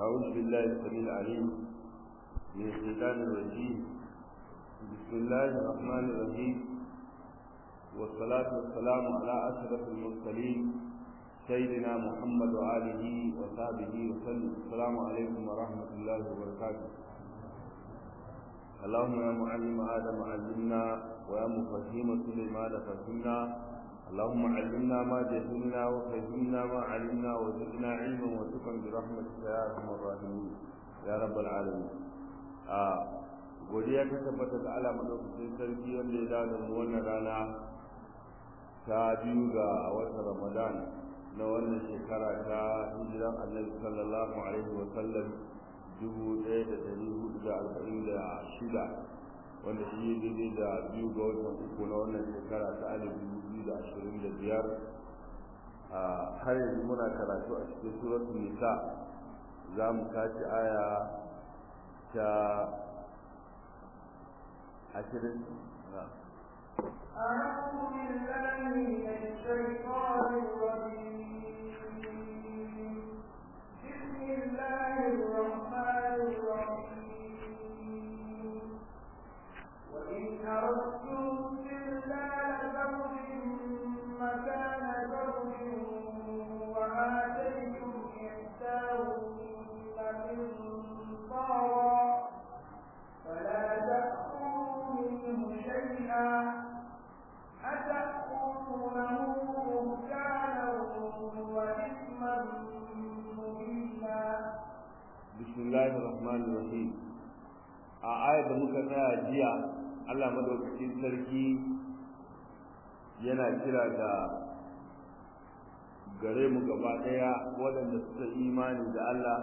أعوذ بالله السميع العليم من الشيطان الرجيم بسم الله الرحمن الرحيم والصلاة والسلام على أشرف المرسلين سيدنا محمد وآله وصحبه وسلم السلام عليكم ورحمة الله وبركاته اللهم يا معلم آدم علمنا ويا مفهم سليمان فهمنا اللهم علمنا ما جهلنا وفهمنا ما علمنا وزدنا علما وتقا برحمتك يا ارحم الراحمين يا رب العالمين godiya ta tabbata ga Allah madaukakin sarki wanda ya dawo mu wannan rana ta biyu ga watan Ramadan na wannan shekara ta hijiran Annabi sallallahu alaihi wa sallam dubu ɗaya da ɗari hudu da arba'in da shida wanda shi ya daidai da biyu ga watan uku na wannan shekara ta alif dubu biyu da ashirin da biyar har yanzu muna karatu a cikin suratul nisa za mu tashi aya ta ashirin أعوذ بالله من الشيطان الرجيم بسم الله الرحمن الرحيم وإن أردتم استبدال زوج مكان زوج وآتيتم إحداهن قنطارا فلا تأخذوا منه شيئا أتأخذونه بهتانا وإثما مبينا بسم الله الرحمن الرحيم a ayar da muka tsaya jiya Allah madaukakin sarki yana kira da gare mu gaba daya waɗanda suka imani da Allah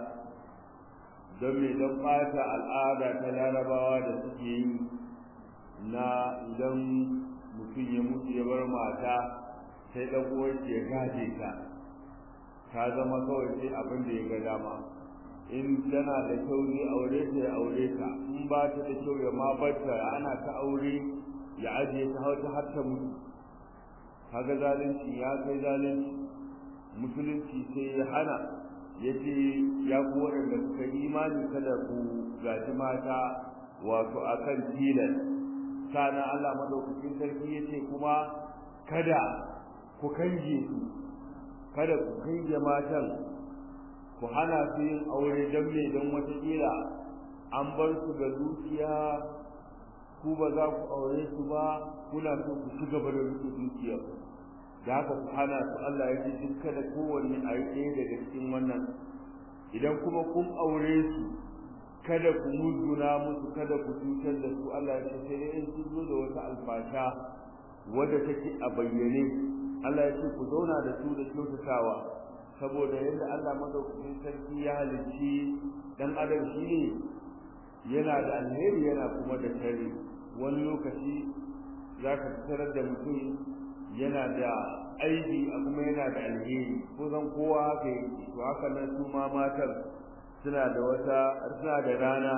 don me don ɓata al'ada ta larabawa da suke yi na idan mutum ya mutu ya bar mata sai ɗan uwarsa ya gaje ta ta zama kawai sai abin da ya ga dama in tana da kyau ne aure ta ya aure ta in ba ta da kyau ya ma barta ana ta aure ya ajiye ta hauta har ta mutu kaga zalunci ya kai zalunci musulunci sai ya hana ya ce ya ku waɗanda suka imani kada ku gaji mata wato akan tilas sana Allah madaukakin sarki ya ce kuma kada ku kange su kada ku kange matan ku hana su yin aure don me don watakila an bar su ga dukiya ku ba za ku aure su ba kuna so ku ci gaba da rike dukiya da haka ku hana su Allah ya ce duk kada kowanne a yi ɗaya daga cikin wannan idan kuma kun aure su kada ku muzguna musu kada ku cutar da su Allah ya ce sai dai in sun zo da wata alfasha wadda take a bayyane Allah ya ce ku zauna da su da kyautatawa saboda yadda Allah madaukakin sarki ya halicci dan adam shine yana da alheri yana kuma da sharri wani lokaci zaka tarar da mutum yana da aibi kuma yana da alheri ko zan kowa haka yake to haka nan su ma matan suna da wata suna da rana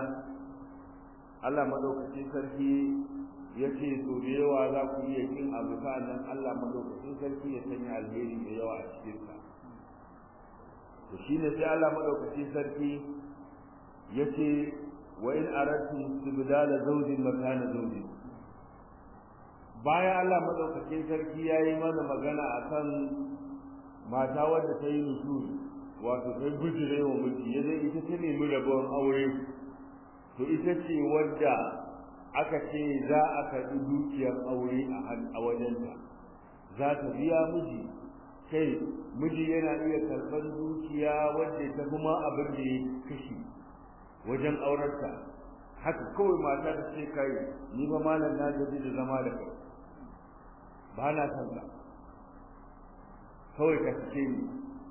Allah madaukakin sarki ya ce so da yawa za ku iya kin abu nan Allah madaukakin sarki ya sanya alheri da yawa a cikin sa to shine sai Allah madaukakin sarki yace wa in aradtum istibdala zawjin makana zawjin bayan Allah madaukakin sarki yayi mana magana akan mata wadda ta yi nusul wato ta gujire wa miji yaje ita ta nemi rabon aure to ita ce wadda aka ce za a karɓi dukiyar aure a wajenta za ta biya miji kai miji yana iya karɓar dukiya wadda ta kuma abin da ya kashi wajen aurarta haka kawai mata da ce kai ni ba malam na gaji da zama da kai ba na san ka kawai ka fice ni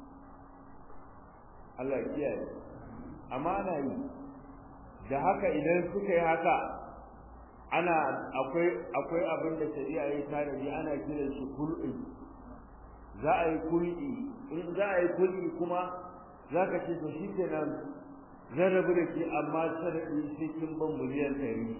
Allah ya kiyaye amma ana yi da haka idan suka yi haka ana akwai akwai abin da shari'a ya tanadi ana kiran shi kul'i za a yi kul'i in za a yi kul'i kuma za ka ce to shi kenan zan rabu da ke amma sharadi sai kin ban miliyan ɗari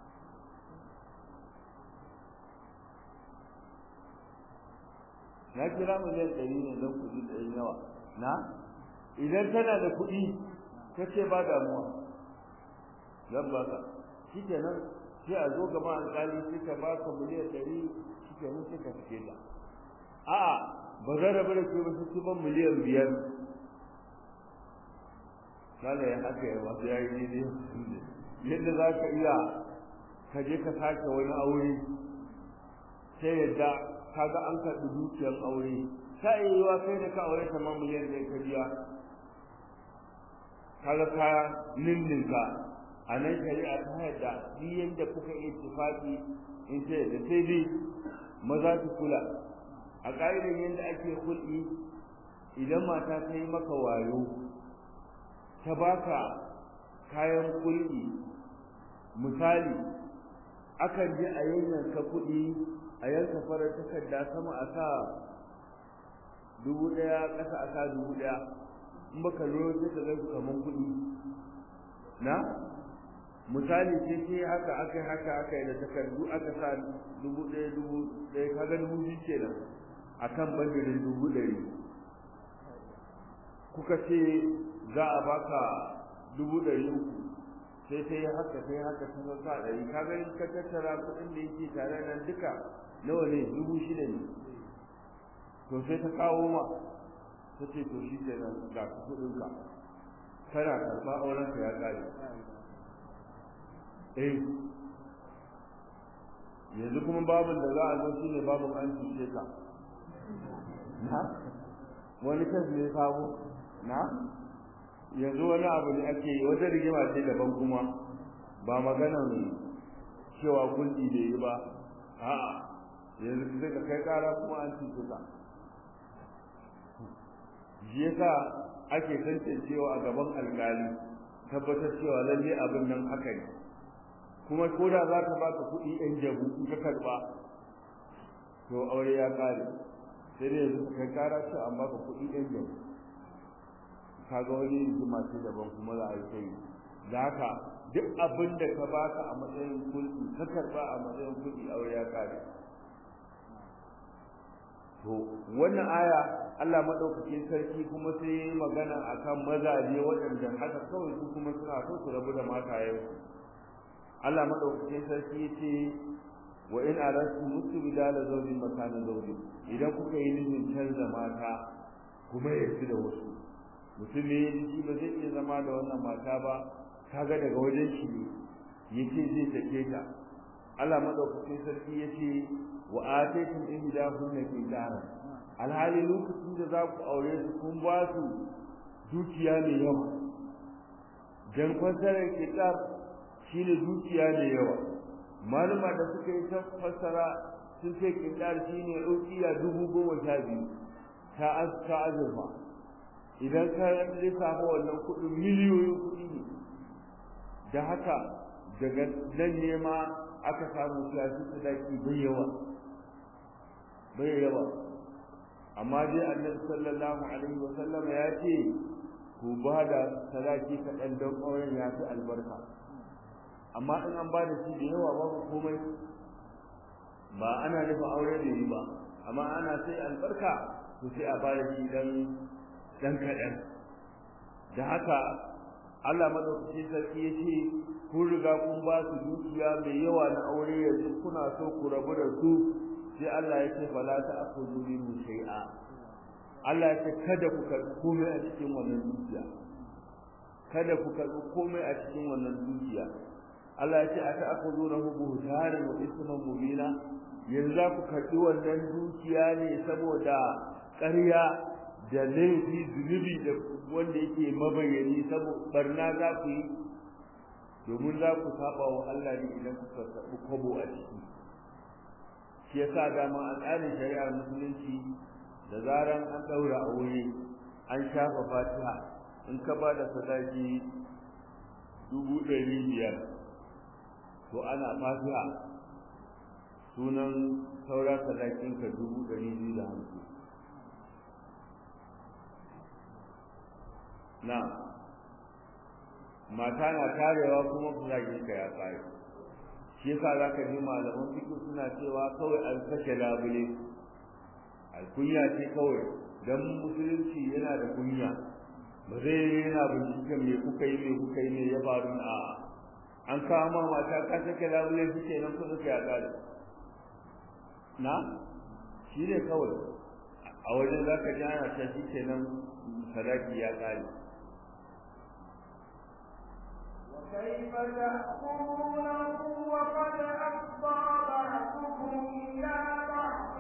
na kira miliyan ɗari ne don kuɗi ɗari nawa na idan tana da kuɗi ka ce ba damuwa zan ba ka shi kenan sai a zo gaba alƙali sai ka ba ka miliyan ɗari shi kenan sai ka fice ta a'a ba zan rabu da ke ba sai ban miliyan biyar kala ya haka ya masu ya yi daidai yadda za ka iya ka je ka sake wani aure sai yadda kaga an karɓi dukiyar aure ta iya yiwa kai da ka aure ta ma miliyan ɗaya ka biya kaga ka ninninka a nan shari'a ta yadda duk yadda kuka yi tufafi in sai da sai dai maza su kula a ƙa'idar yadda ake hulɗi idan mata ta yi maka wayo ta baka kayan kulɗi misali akan je a yanyanka kuɗi a yanka farar takarda sama a sa dubu ɗaya ƙasa a sa dubu ɗaya in baka lura sai ka gaisu kaman kuɗi na misali sai sai haka aka haka aka yi da takardu aka sa dubu ɗaya dubu ɗaya kaga dubu biyu kenan akan bandirin dubu ɗari kuka ce za a baka dubu ɗari uku sai sai haka sai haka sun sa ɗari ka gani ka tattara kuɗin da yake tare nan duka nawa ne dubu shida ne to sai ta kawo ma ta ce to shi ke nan ga kuɗin ka kana karɓa auren ka ya ƙare eh yanzu kuma babin da za a zo shine babin an cuce ka na wani kan ne sabo na yanzu wani abu ne ake yi wata rigima ce daban kuma ba maganan cewa kulɗi da yi ba a'a yanzu sai ka kai kara kuma an cuce ka shi yasa ake tantancewa a gaban alkali tabbatar cewa lalle abin nan haka ne kuma ko da za ka baka kuɗi ɗan jabu in ka karɓa to aure ya ƙare sai dai yanzu kai kara ce an baka kuɗi ɗan jabu kaga wani rigima ce daban kuma za a yi sai da haka duk abin da ka baka a matsayin kulɗi ka karɓa a matsayin kuɗi aure ya ƙare to wannan aya Allah madaukakin sarki kuma sai yayi magana akan mazaje waɗanda haka kawai su kuma suna so su rabu da matayensu Allah madaukakin sarki yace wa in arastu mustibdala zawjin makana zawjin idan kuka yi nufin canza mata kuma ya da wasu mutum ne ya ji ba zai iya zama da wannan mata ba kaga daga wajen shi ne yace zai take ta Allah madaukakin sarki yace wa ataytum ihdahunna qintara alhali lokacin da za ku aure su kun ba su dukiya mai yawa dan fasarar kitab shine dukiya mai yawa malama da suka yi ta fassara sun ce kitab shine ukiya dubu goma sha biyu ta aska azurfa idan ka lissafa wannan kuɗin miliyoyin kuɗi ne da haka daga nan ne ma aka samu siyasi sadaki bai yawa bai yawa amma dai annabi sallallahu alaihi wa sallam ya ce ku ba da sadaki kaɗan don auren ya fi albarka amma in an ba da shi da yawa babu komai ba ana nufin aure da yi ba amma ana sai albarka to sai a ba da shi dan dan kaɗan da haka Allah madaukakin sarki ya ce kun riga kun ba su dukiya mai yawa na aure yanzu kuna so ku rabu da su sai Allah ya ce fala ta akhudhu minhu shay'a Allah ya ce kada ku karɓi komai a cikin wannan dukiya kada ku karɓi komai a cikin wannan dukiya Allah ya ce ata akhudhunahu buhtanan wa isman mubina yanzu za ku karɓi wannan dukiya ne saboda ƙarya da laifi zunubi da wanda yake mabayani saboda barna za ku yi domin za ku saba wa Allah ne idan kuka karɓi kwabo a ciki shi yasa dama a tsarin shari'ar musulunci da zaran an ɗaura aure an shafa fatiha in ka ba da sadaki dubu ɗari biyar to ana fatiha sunan saura sadakinka dubu ɗari biyu da hamsin na mata na tarewa kuma sadakinka ya kare shi yasa za ka ji malaman fiƙi suna cewa kawai an sake labule alkunya ce kawai don musulunci yana da kunya ba zai yana binciken me kuka yi me kuka yi me ya faru a an kawo ma mata ka sake labule suke nan kusa ka ya kare na shi ne kawai a wajen za ka ji ana ta shi ke nan sadaki ya kare وكيف تأكلونه وقد أفضى بعضكم إلى بعض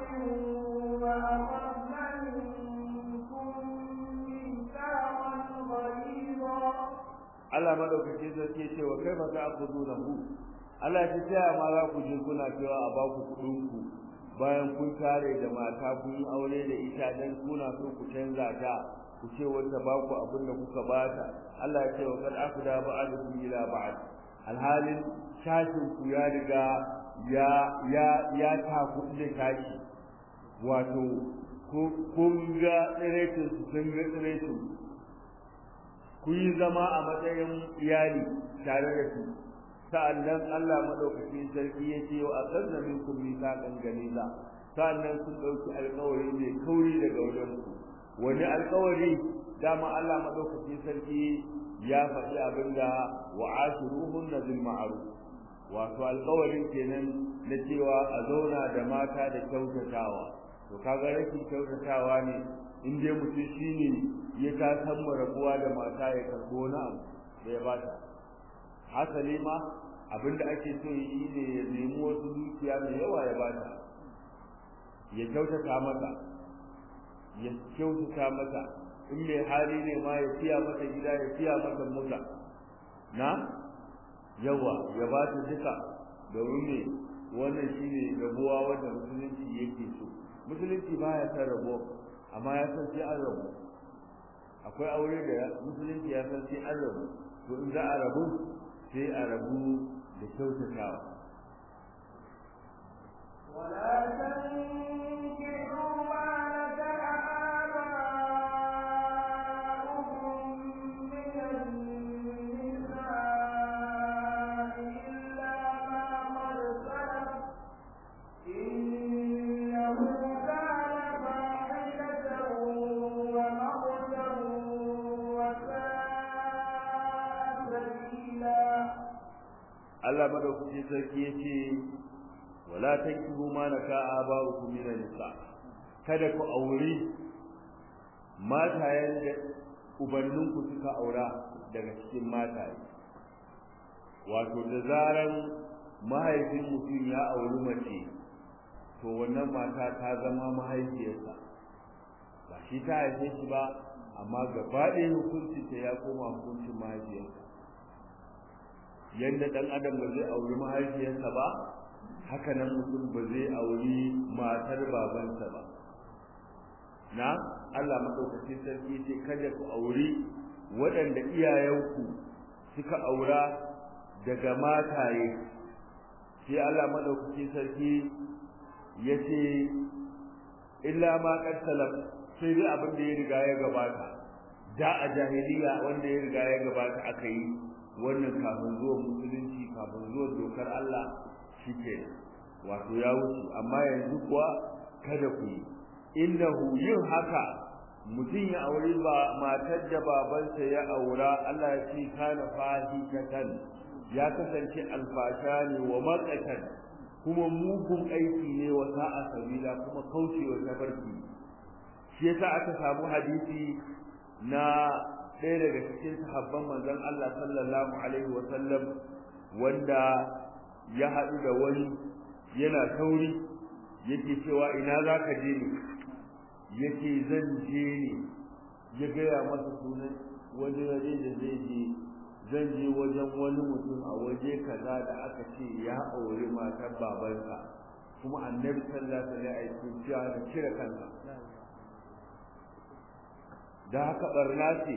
وأخذن منكم ميثاقا غليظا Allah madaukakin sarki ya ce wa kai fa ta'khudunahu Allah ya ce ma za ku je kuna cewa a ba ku kudin ku bayan kun tare da mata kun yi aure da ita dan kuna so ku canza ta ku ce wanda ba ku abin da kuka bata Allah ya ce wa kad afda ba'dukum ila ba'd alhalin shashin ku ya riga ya ya ya taku da tashi wato kun ga tsiretin su sun ga tsiretin ku yi zama a matsayin iyali tare da su sa'annan Allah madaukakin sarki ya ce wa akanna minkum mithaqan ganiza sa'annan sun dauki alƙawari mai kauri daga wajen ku wani alƙawari dama Allah madaukakin sarki ya faɗi abinda wa ashiruhunna bil ma'ruf wato alƙawarin kenan na cewa a zauna da mata da kyautatawa to kaga rashin kyautatawa ne in dai mutum shine ya ta san rabuwa da mata ya karbo na abu da ya bata hasali ma abinda ake so yi ne ya nemi wasu dukiya mai yawa ya bata ya kyautata mata ya kyautata mata in mai hali ne ma ya siya mata gida ya siya mata mota na yawa ya ba ta duka domin ne wannan shine rabuwa wanda musulunci yake so musulunci baya san rabo amma ya san sai an rabu akwai aure da musulunci ya san sai an rabu to in za a rabu sai a rabu da kyautatawa ولا تنكحوا ما نكح آباؤكم من النساء إلا ما قد سلف إنه كان فاحشة ومقتا وساء سبيلا Allah madaukakin sarki yace wala tankihu ma naka aba'ukum min nisa kada ku aure matayen da ubanninku suka aura daga cikin mataye wato da zaran mahaifin mutum ya auri mace to wannan mata ta zama mahaifiyarsa ba shi ta haife shi ba amma gaba ɗaya hukunci ta ya koma hukuncin mahaifiyarsa yadda ɗan adam ba zai auri mahaifiyarsa ba haka nan mutum ba zai auri matar babansa ba na Allah maɗaukacin sarki ce kada ku auri waɗanda iyayenku suka aura daga mataye sai Allah maɗaukacin sarki ya ce illa ma qad salaf sai dai abin da ya riga ya gabata da a jahiliya wanda ya riga ya gabata aka yi wannan kafin zuwa musulunci kafin zuwa dokar Allah shike wato ya wuce amma yanzu kuwa kada ku yi innahu yin haka mutum ya aure ba matar da babansa ya aura Allah ya ce kana fahikatan ya kasance alfasha ne wa matsatan kuma mugun aiki ne wa sa'a sabila kuma kaucewa tabarki shi yasa aka samu hadisi na ɗaya daga cikin sahabban manzon Allah sallallahu alaihi wa sallam wanda ya haɗu da wani yana sauri yake cewa ina za ka je ne yake zan je ne ya gaya masa sunan wani waje da zai je zan je wajen wani mutum a waje kaza da aka ce ya auri matar babansa kuma annabi sallallahu alaihi wasallam ya da cire kansa da haka barna ce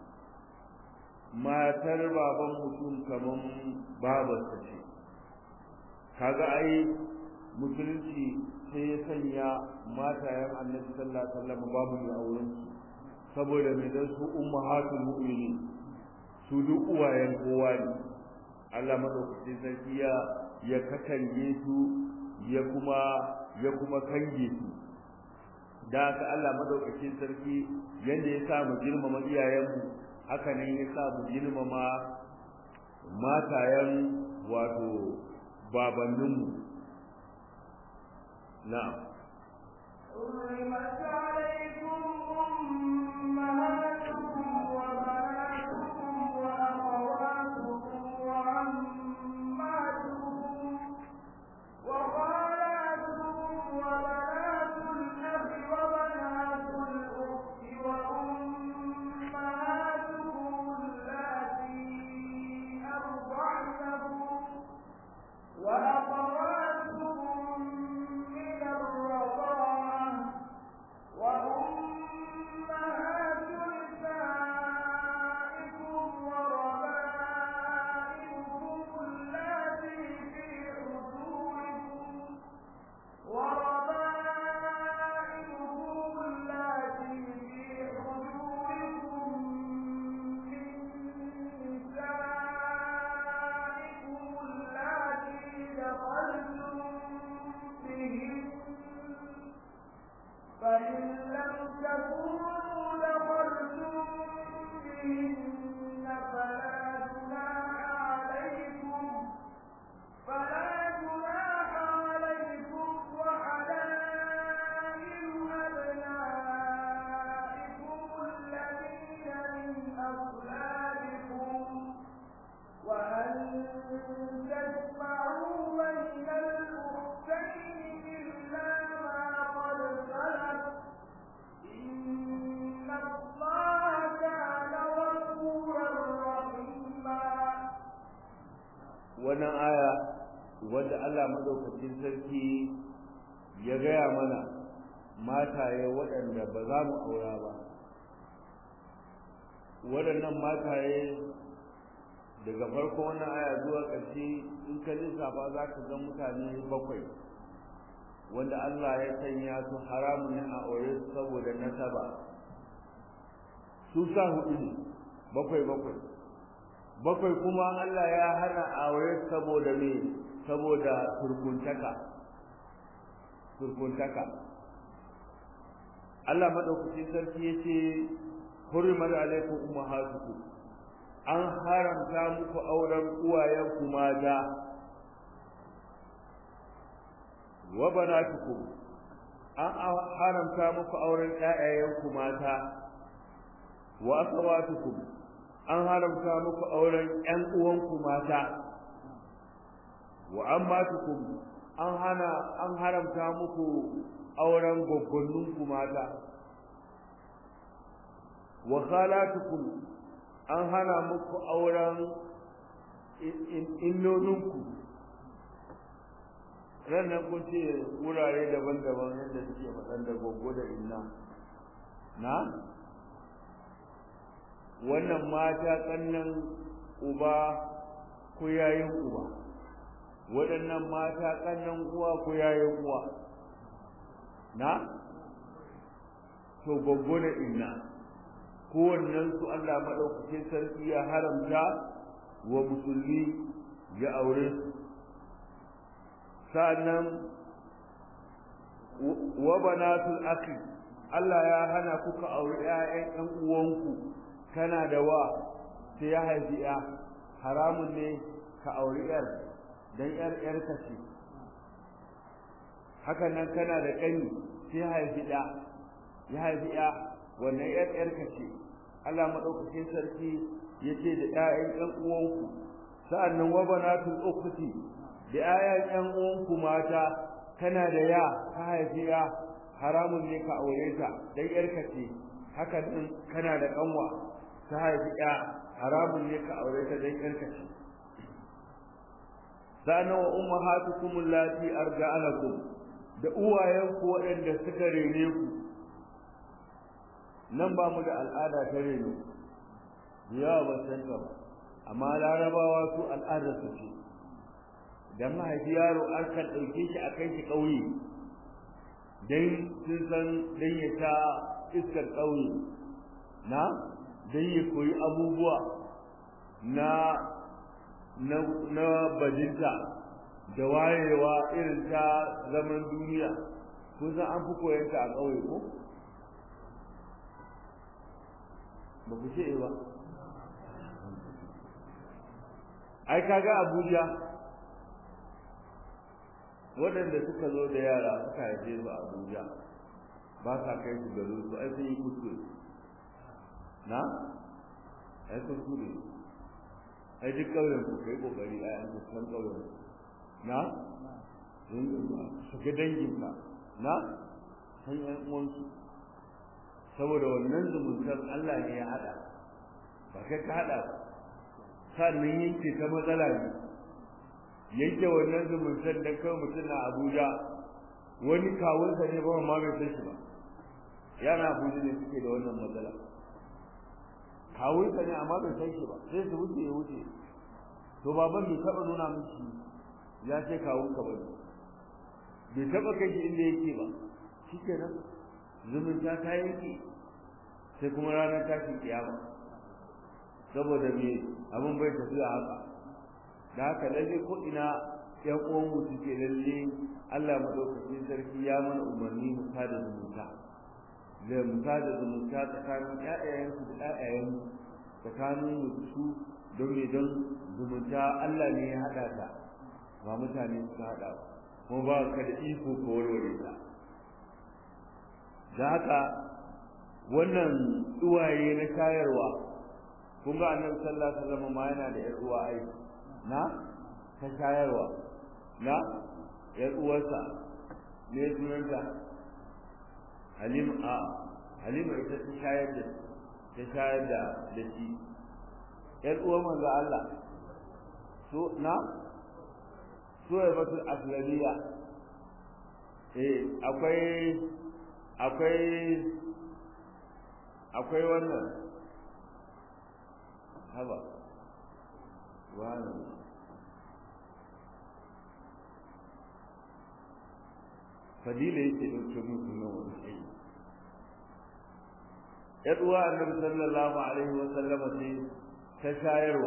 matar baban mutum kaman babarsa ce kaga ai musulunci sai ya sanya matayen annabi sallallahu alaihi wasallam babu mai auren su saboda mai dan su ummahatul mu'minin su duk uwayen kowa ne Allah madaukakin sarki ya ya katange su ya kuma ya kuma kange su da haka Allah madaukakin sarki yanda ya sa mu girmama iyayenmu haka ne ya sa mu girmama matayen wato babanninmu na'am حرمت عليكم أمهاتكم وبناتكم وأخواتكم وعماتكم وخالاتكم وبنات الأخ وبنات الأخت وأمهاتكم اللاتي أرضعنكم وأخواتكم من الرضاعة وأمهات نسائكم وربائبكم اللاتي في حجوركم وربائبكم اللاتي في حجوركم من نسائكم اللاتي دخلتم بهن فإن لم تكونوا دخلتم بهن فلا جناح عليكم فلا جناح عليكم وحلائل أبنائكم الذين من أصلابكم وأن تجمعوا بين الأختين إلا ما قد سلف إن الله كان غفورا رحيما wannan aya wadda Allah madaukakin sarki ya gaya mana mataye waɗanda ba za mu aura ba waɗannan mataye daga farko wannan aya zuwa ƙarshe in ka lissafa za ka ga mutane bakwai wanda Allah ya sanya su haramun a aure saboda nasaba su sa hudu ne bakwai bakwai bakwai kuma Allah ya hana aure saboda me saboda turkuntaka turkuntaka Allah madaukakin sarki yace hurrimat alaikum ummahatukum an haramta muku auren uwayenku mata wa banatukum an haramta muku auren ƴaƴayenku mata wa akhawatukum an haramta muku auren ƴan uwanku mata wa ammatukum an hana an haramta muku auren gwaggwanninku mata wa khalatukum an hana muku auren innoninku rannan kun ce wurare daban-daban yadda suke faɗan da goggo da inna na wannan mata kannan uba ko yayin uba waɗannan mata kannan uwa ko yayin uwa na to goggo da inna kowannen su Allah madaukakin sarki ya haramta wa musulmi ya aure su sa'annan wa banatul akhi Allah ya hana kuka aure ƴaƴan ƴan uwanku kana da wa sai ya haifi ya haramun ne ka aure ƴar dan ƴar ƴar ka ce hakan nan kana da ƙani sai ya haifi ɗa ya haifi ya wannan ƴar ƴar ka ce Allah madaukakin sarki yace da ƴaƴan ƴan uwanku sa'annan wa banatul ukhti da ƴaƴan ƴan uwanku mata kana da ya ka haifi ya haramun ne ka aure ta dan ƴarka ce haka din kana da kanwa ka haifi ya haramun ne ka aure ta dan ƴarka ce sa'annan wa ummahatukum allati arja'alakum da uwayenku waɗanda suka rene ku nan ba mu da al'ada ta reno yawa ba san ba amma larabawa su al'ada su ce dan mahaifi yaro an kan ɗauke shi a kai shi ƙauye dan sun san dan ya ta iskar ƙauye na dan ya koyi abubuwa na na na bajinta da wayewa irin ta zaman duniya kun san an fi koyanta a ƙauye ko ba ku ce ba ai kaga Abuja waɗanda suka zo da yara suka haife su a Abuja ba sa kai su garin su ai sun yi kuskure na ai kuskure ai duk ƙauyen ku kai kokari ai an san ƙauyen na su ga danginka na san ƴan uwansu saboda wannan zumuntar Allah ne ya haɗa ba kai ka haɗa ba sannan yanke ta matsala ne yanke wannan zumuntar da kawai mutum na Abuja wani kawunsa ne ba ma bai san shi ba yana Abuja ne suke da wannan matsala kawunsa ne amma bai san shi ba sai su wuce ya wuce to baban bai taɓa nuna miki ya ce kawunka ba ne bai taɓa kai shi inda yake ba shi kenan zumunta ta yanke sai kuma ranar tashin kiyama saboda me abin bai tafiya haka da haka lalle ko ina yan uwan mu suke lalle Allah madaukakin sarki ya mana umarni mu sada zumunta da mu sada zumunta tsakanin ƴaƴayen su da ƴaƴayen tsakanin mu su don me don zumunta Allah ne ya hada ta ba mutane suka hada ba kuma ba ka da iko ko warware ta da haka wannan uwaye na shayarwa kun ga annabi sallallahu alaihi wasallam ma yana da yar uwa ai na ta shayarwa na yar uwarsa ne sunanta Halima a Halima ita ta shayar da ta shayar da da shi yar uwar manzo Allah so na so ya batu aslamiya eh akwai akwai akwai wannan haba wani fadila yake ɗauke musu na wani aiki ‘yar uwa annabi sallallahu alaihi wa sallama ce ta shayarwa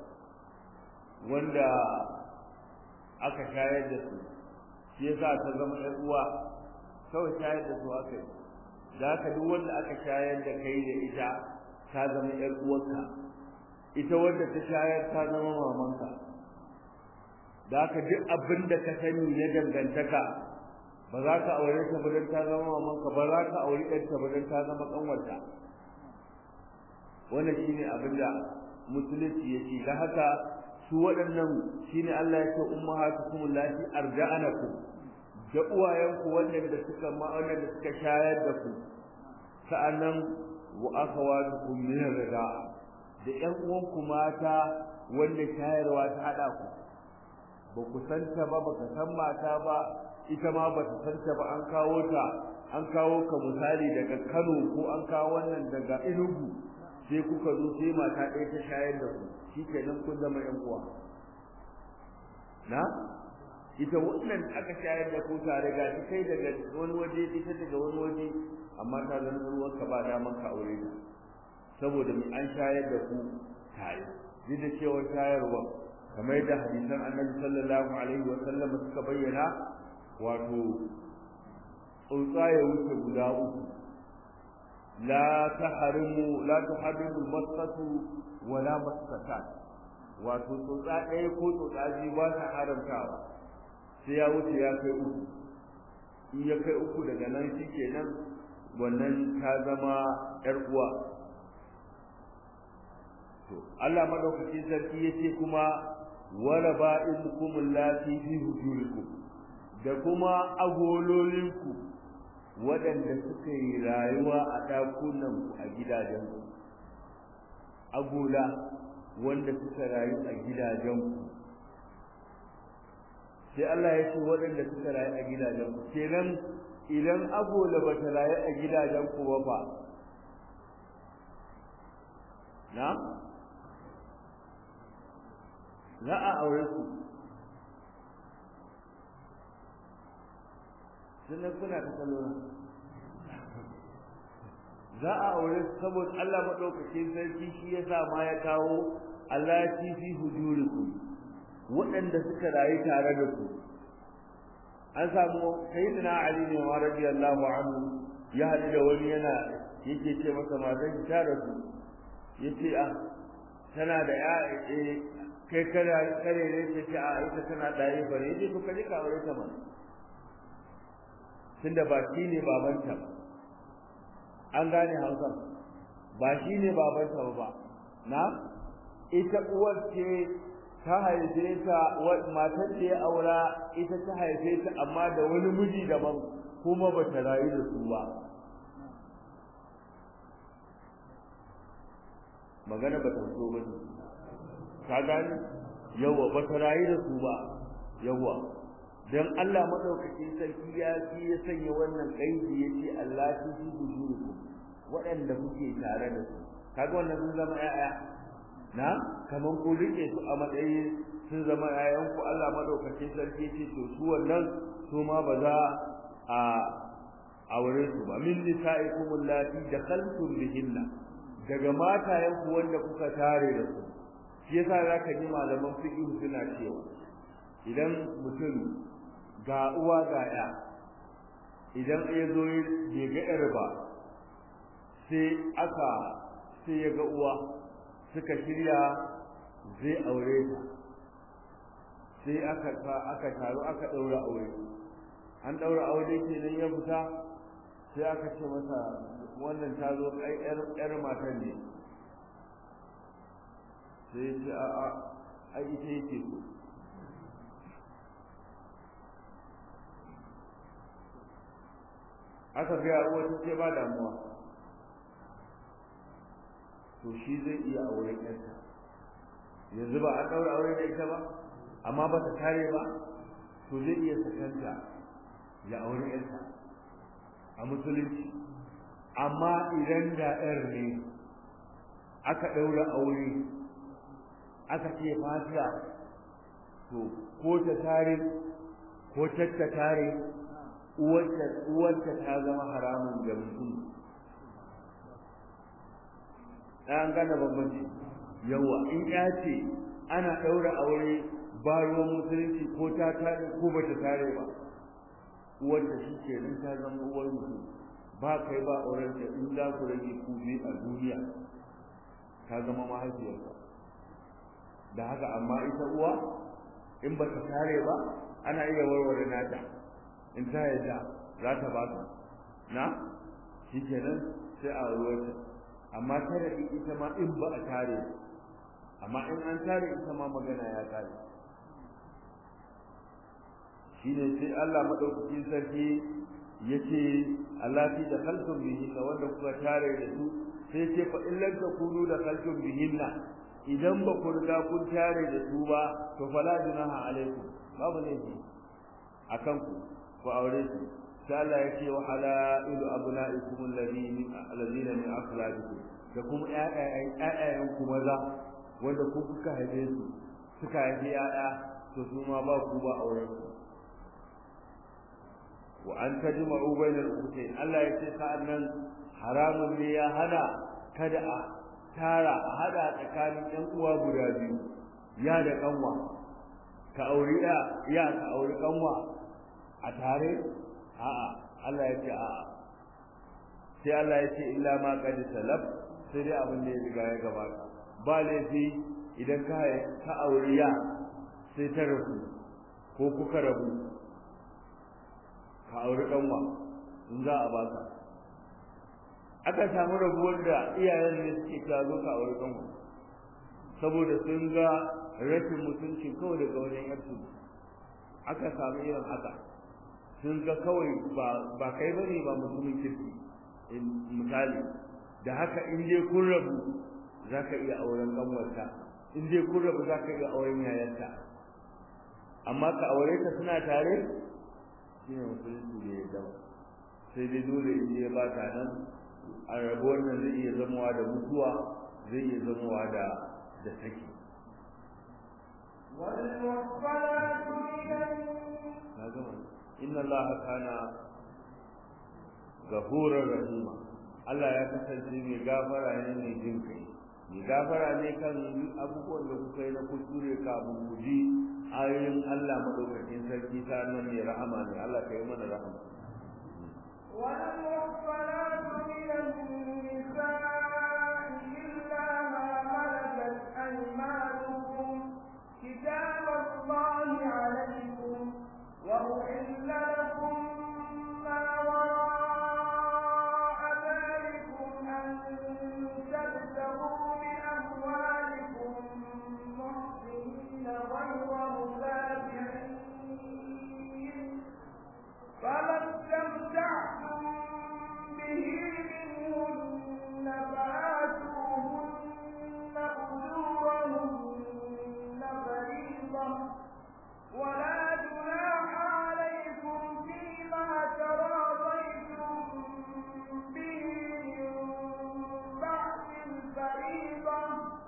wanda aka shayar da su shi yasa ta zama ‘yar uwa kawai shayar da su aka yi da haka duk wanda aka shayar da kai da ita ta zama ‘yar uwarka ita wanda ta shayar ta zama mamanka da haka duk abin da ka sani na dangantaka ba za ka aure ta ba don ta zama mamanka ba za ka aure ɗanta ba don ta zama ƙanwarta wannan shine abin da musulunci ya ce da haka su waɗannan shine Allah ya ce ummahatukum allati arda'anakum da uwayenku wanda suka ma wanda suka shayar da ku sa'annan wa akhawatukum min ar-rida'a da ƴan uwanku mata wanda shayarwa ta hada ku ba ku santa ba ba ka san mata ba ita ma ba ta santa ba an kawo ta an kawo ka misali daga Kano ko an kawo wannan daga Enugu sai kuka zo sai mata ɗaya ta shayar da ku shikenan kun zama ƴan uwa na ita wannan aka shayar da ku tare ga shi kai daga wani waje ita daga wani waje amma ta zama ruwan ka ba daman ka aure ta saboda mu an shayar da ku tare duk da cewa shayarwa kamar da hadisan annabi sallallahu alaihi wa sallam suka bayyana wato tsuntsaye wuce guda uku la tahrimu la tuhrimu masatu wala masatan wato tsotsa ɗaya ko tsotsa biyu ba ta haramtawa sai ya wuce ya kai uku in ya kai uku daga nan shi kenan wannan ta zama ƴar uwa to Allah madaukakin sarki yace kuma wala ba'imukum allati fi hujurikum da kuma agololinku waɗanda suka yi rayuwa a ɗakunanku a gidajenku agola wanda suka rayu a gidajenku sai Allah ya ce waɗanda suka rayu a gidajenku kenan idan agola ba ta rayu a gidajenku ba fa na za a aure su sannan kuna ta kalona za a aure su saboda Allah maɗaukakin sarki shi ya sa ma ya kawo Allah ya ci fi hujurikum waɗanda suka rayu tare da ku an samu sayyidina Ali ne wa radiyallahu anhu ya haɗu da wani yana yake ce masa matan ta rasu yace ah tana da ya kai kada kare ne ta ce a ita tana ɗaya bare ce to kaje ka aure ta mana tunda ba shi ne babanta ba an gane hausa ba shi ne babanta ba na ita uwar ce ta haife ta matar da ya aura ita ta haife ta amma da wani miji daban kuma ba ta rayu da su ba magana ba ta so ba ka gani yawa ba ta rayu da su ba yawa dan Allah madaukakin sarki ya fi ya sanya wannan kaidi yace Allah ta fi bujuruku waɗanda kuke tare da su kaga wannan sun zama ƴaƴa na kaman ku rike su a matsayin sun zama ƴaƴan ku Allah madaukakin sarki yace to su wannan su ma ba za a aure su ba min nisa'ikum allati dakhaltum bihinna daga matayenku wanda kuka tare da su shi yasa zaka ji malaman fiqh suna cewa idan mutum ga uwa ga ya idan ya zo ya ga yar ba sai aka sai ya ga uwa suka shirya zai aure ta sai aka aka taru aka daura aure an daura aure kenan ya fita sai aka ce masa wannan ta zo ai yar matan ne sai ce a a ai ita yake so aka ga uwa ta ce ba damuwa to shi zai iya auren yarta yanzu ba an daura aure da ita ba amma ba ta kare ba to zai iya sakanta ya aure yarta a musulunci amma idan da yar ne aka ɗaura aure aka ce fatiha to ko ta tare ko ta tare uwarta ta zama haramun ga mutum an gane bambanci yawa in ya ce ana ɗaura aure ba ruwan musulunci ko ta tare ko ba ta tare ba uwarta shi ke nan ta zama uwar mutum ba kai ba aurenta in za ku rage ku biyu a duniya ta zama mahaifiyarka da haka amma ita uwa in ba ta tare ba ana iya warware nata in ta yadda za ta ba ka na shi kenan sai a ruwarta amma tare ita ma in ba a tare amma in an tare ita ma magana ya tare shine sai Allah madaukakin sarki yace allati da khalqum bihinna wanda kuka tare da su sai ce fa in lam takunu da khalqum bihinna idan ba ku riga kun tare da su ba to fala junaha alaikum babu laifi akan ku ku aure su sai Allah yace wa halailu abnaikum alladhina alladhina min asladikum da kuma ƴaƴayen ƴaƴayen ku maza wanda ku kuka haife su suka haifi ƴaƴa to su ma ba ku ba auren su wa an tajma'u bainal ukhtayn Allah ya ce sa'annan haramun ne ya hana kada a tara a hada tsakanin ɗan uwa guda biyu ya da kanwa ka auri ya ya ka auri kanwa a tare a'a Allah ya ce a'a sai Allah ya ce illa ma qad salaf sai dai abin da ya riga ya gabata ba laifi idan ka ka auri ya sai ta rabu ko kuka rabu ka auri kanwa in za a baka aka samu rabuwar da iyayen ne suke ka zo ka auri kanwa saboda sun ga rashin mutunci kawai daga wajen yarsu aka samu irin haka sun ga kawai ba kai bane ba mutumin kirki misali da haka in dai kun rabu za ka iya auren kanwarta in dai kun rabu za ka iya auren yayarta amma ka aure ta suna tare shine musulunci da ya zama sai dai dole in ya ba ta nan a rabuwar nan zai iya zamawa da mutuwa zai iya zamawa da da saki والمحصنات من inna allaha kana ghafurur rahima Allah ya kasance mai gafara ne mai jin kai mai gafara ne kan abubuwan da kuka yi na kuskure kafin ku ji ayoyin Allah madaukakin sarki ta nan mai rahama ne Allah ka yi mana rahama والمحصنات من النساء إلا ما ملكت وأحل لكم ما وراء ذلكم أن تبتغوا بأموالكم محسنين غير مسافحين فما استمتعتم به منهن فآتوهن أجورهن فريضة ولا جناح عليكم فيما تراضيتم به من بعد الفريضة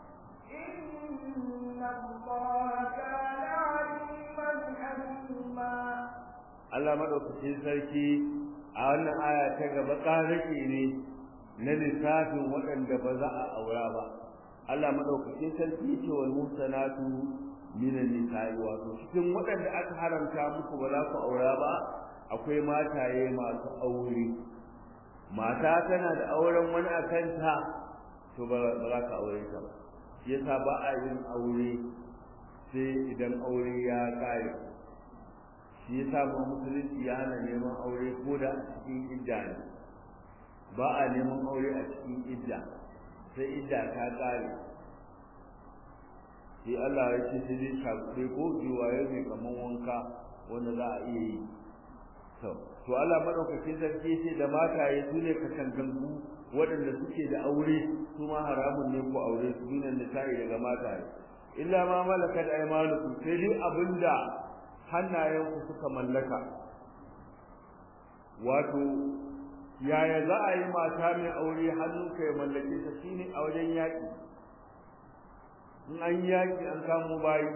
إن الله كان عليما حكيما Allah madaukakin sarki a wannan aya ta gaba ƙarake ne na lissafin waɗanda ba za a aura ba Allah madaukakin sarki ce wal musanatu minan nisa'i wato cikin waɗanda aka haramta muku ba za ku aura ba akwai mataye masu aure mata tana da auren wani a kanta to ba za ka aure ta ba shi yasa ba a yin aure sai idan aure ya ƙare shi yasa ba musulunci ya hana neman aure ko da a cikin idda ne ba a neman aure a cikin idda sai idda ta ƙare sai Allah ya ce sai dai shakuɗe ko jiwaye mai kaman wanka wanda za a iya yi to to Allah madaukakin sarki sai da mataye su ne katangangu waɗanda suke da aure su ma haramun ne ko aure su dinan nisa'i daga mataye illa ma malakat aymanukum sai dai abinda hannayenku suka mallaka wato yaya za a yi mata mai aure hannunka ya mallake ta shine a wajen yaƙi in an yaƙi an kamo bayi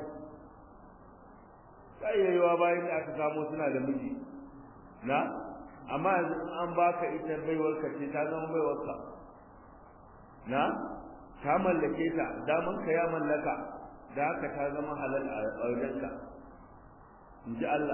tsayayyawa bayan da aka kamo suna da miji na amma yanzu in an baka ita baiwarka ce ta zama baiwarka na ka mallake ta daman ka ya mallaka da haka ta zama halal a wajenka in ji Allah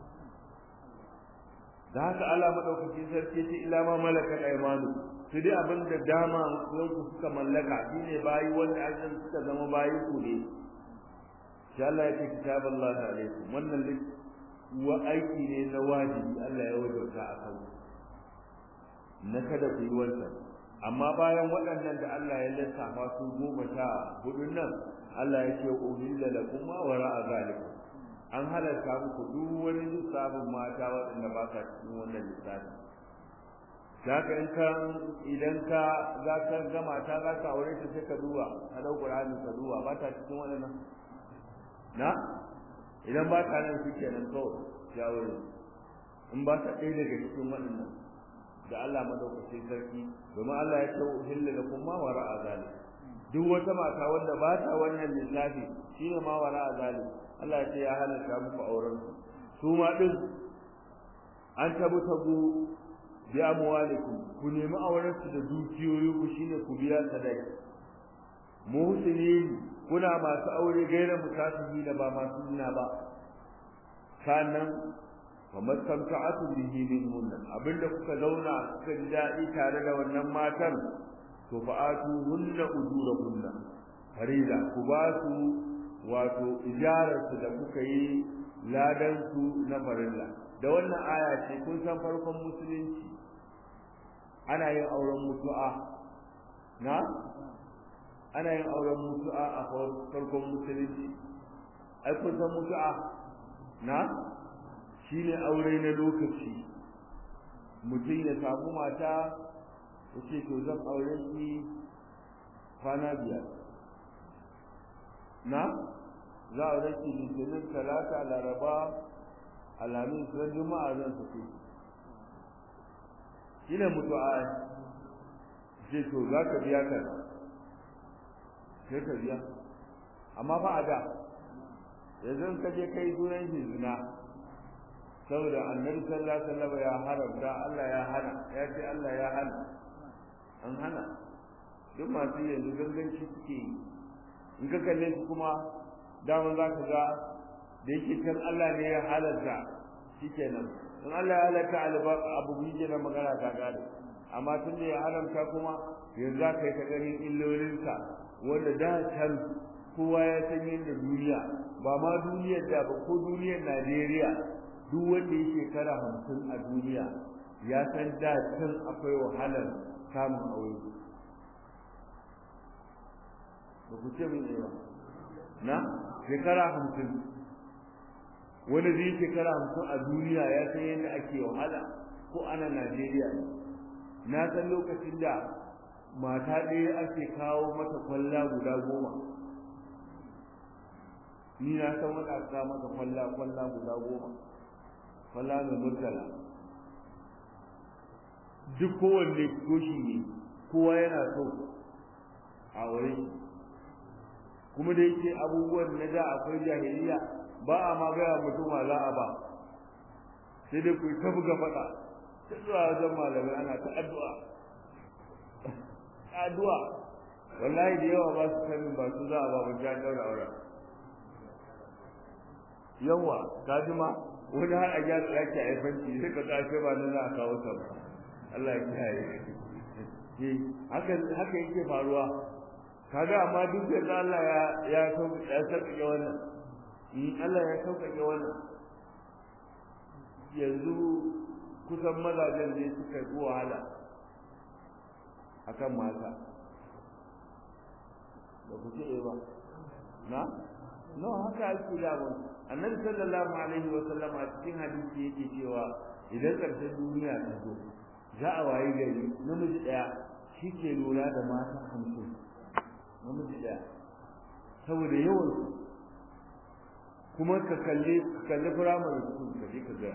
da haka Allah madaukakin sarki ce ila ma malakat aymanu su dai abin da dama yanku suka mallaka shine bayi wanda azan suka zama bayi ku ne insha Allah ya ce kitaballahi alaikum wannan wa aiki ne na wajibi Allah ya wajauta a kan na kada ku yi wannan amma bayan waɗannan da Allah ya lissafa su goma sha hudun nan Allah ya ce uhilla lakum ma wara'a zalikum an halarta muku duk wani lissafin mata waɗanda ba sa cikin wannan lissafi Zaka in ka idan ka za ka ga mata za ka aure ta sai ka duba ka dau Qur'ani ka duba ba ta cikin waɗannan na idan ba ta nan suke nan kawai ya wuri in ba ta ɗaya daga cikin waɗannan da Allah madaukakin sarki domin Allah ya ce uhilla lakum ma wara'a zalik duk wata mata wanda ba ta wannan lissafi shine ma wara'a zalik Allah ya ce ya halatta muku auren su su ma din an tabutagu bi amwalikum ku nemi auren su da dukiyoyi ku shine ku biya sadaki muhsinin kuna masu aure gaira musafihi da ba masu zina ba sannan wa mastamta'atu bihi minhun abinda kuka zauna kuka ji daɗi tare da wannan matan to fa'atu hunna ujurahunna farida ku ba su wato ijarar su da kuka yi ladan su na farilla da wannan aya ce kun san farkon musulunci ana yin auren mutu'a na ana yin auren mutu'a a farkon musulunci ai kun san mutu'a na shine aure na lokaci mutum ya samu mata ya ce to zan aure ki kwana biyar na za a rake litinin talata laraba alhamis ran juma'a zan sake shi ne mutu'a ce to za ka biya ka sai ka biya amma ba a da yanzu ka je kai sunan shi zina saboda annabi sallallahu alaihi wasallam ya haramta Allah ya hana ya ce Allah ya hana an hana duk masu yanzu ganganci suke yi in ka kalle su kuma daman za ka ga da yake can Allah ne ya halarta shikenan in Allah ya halarta abu bije na magana ta gane amma tun da ya haramta kuma yanzu za ka yi ta ganin illolinsa wanda da can kowa ya san yadda duniya ba ma duniyar da ba ko duniyar Najeriya duk wanda ya shekara hamsin a duniya ya san da can akwai wahalar samun aure ba ku ce min ba na shekara hamsin wani zai shekara hamsin a duniya ya san yadda ake wahala ko ana najeriya ne na san lokacin da mata ɗaya ake kawo mata kwalla guda goma ni na san wata aka mata kwalla kwalla guda goma kwalla mai murtala duk kowanne goshi ne kowa yana so a wurin kuma da yake abubuwan na da akwai jahiliya ba a ma gaya mutum ma za a ba sai dai ku ta buga faɗa ta zuwa wajen malamai ana ta addu'a addu'a wallahi da yawa ba su sanin ba su za a ba ba ja daura aure yawa ka ji ma wani har a gyara ɗaki a fanci sai ka kashe ba na za a kawo ta ba Allah ya kiyaye haka haka yake faruwa kaga amma duk da Allah ya ya sauka ya sauka wannan in Allah ya sauka wannan yanzu kusan mazajen ne suka yi wahala akan mata da ku ce ba na no haka ake da mun annabi sallallahu alaihi wa sallam a cikin hadisi yake cewa idan karshen duniya ta zo za a wayi gari namiji daya shi ke lura da mata hamsin namiji daya saboda yawan su kuma ka kalli ka kalli firamare su ka je ka ga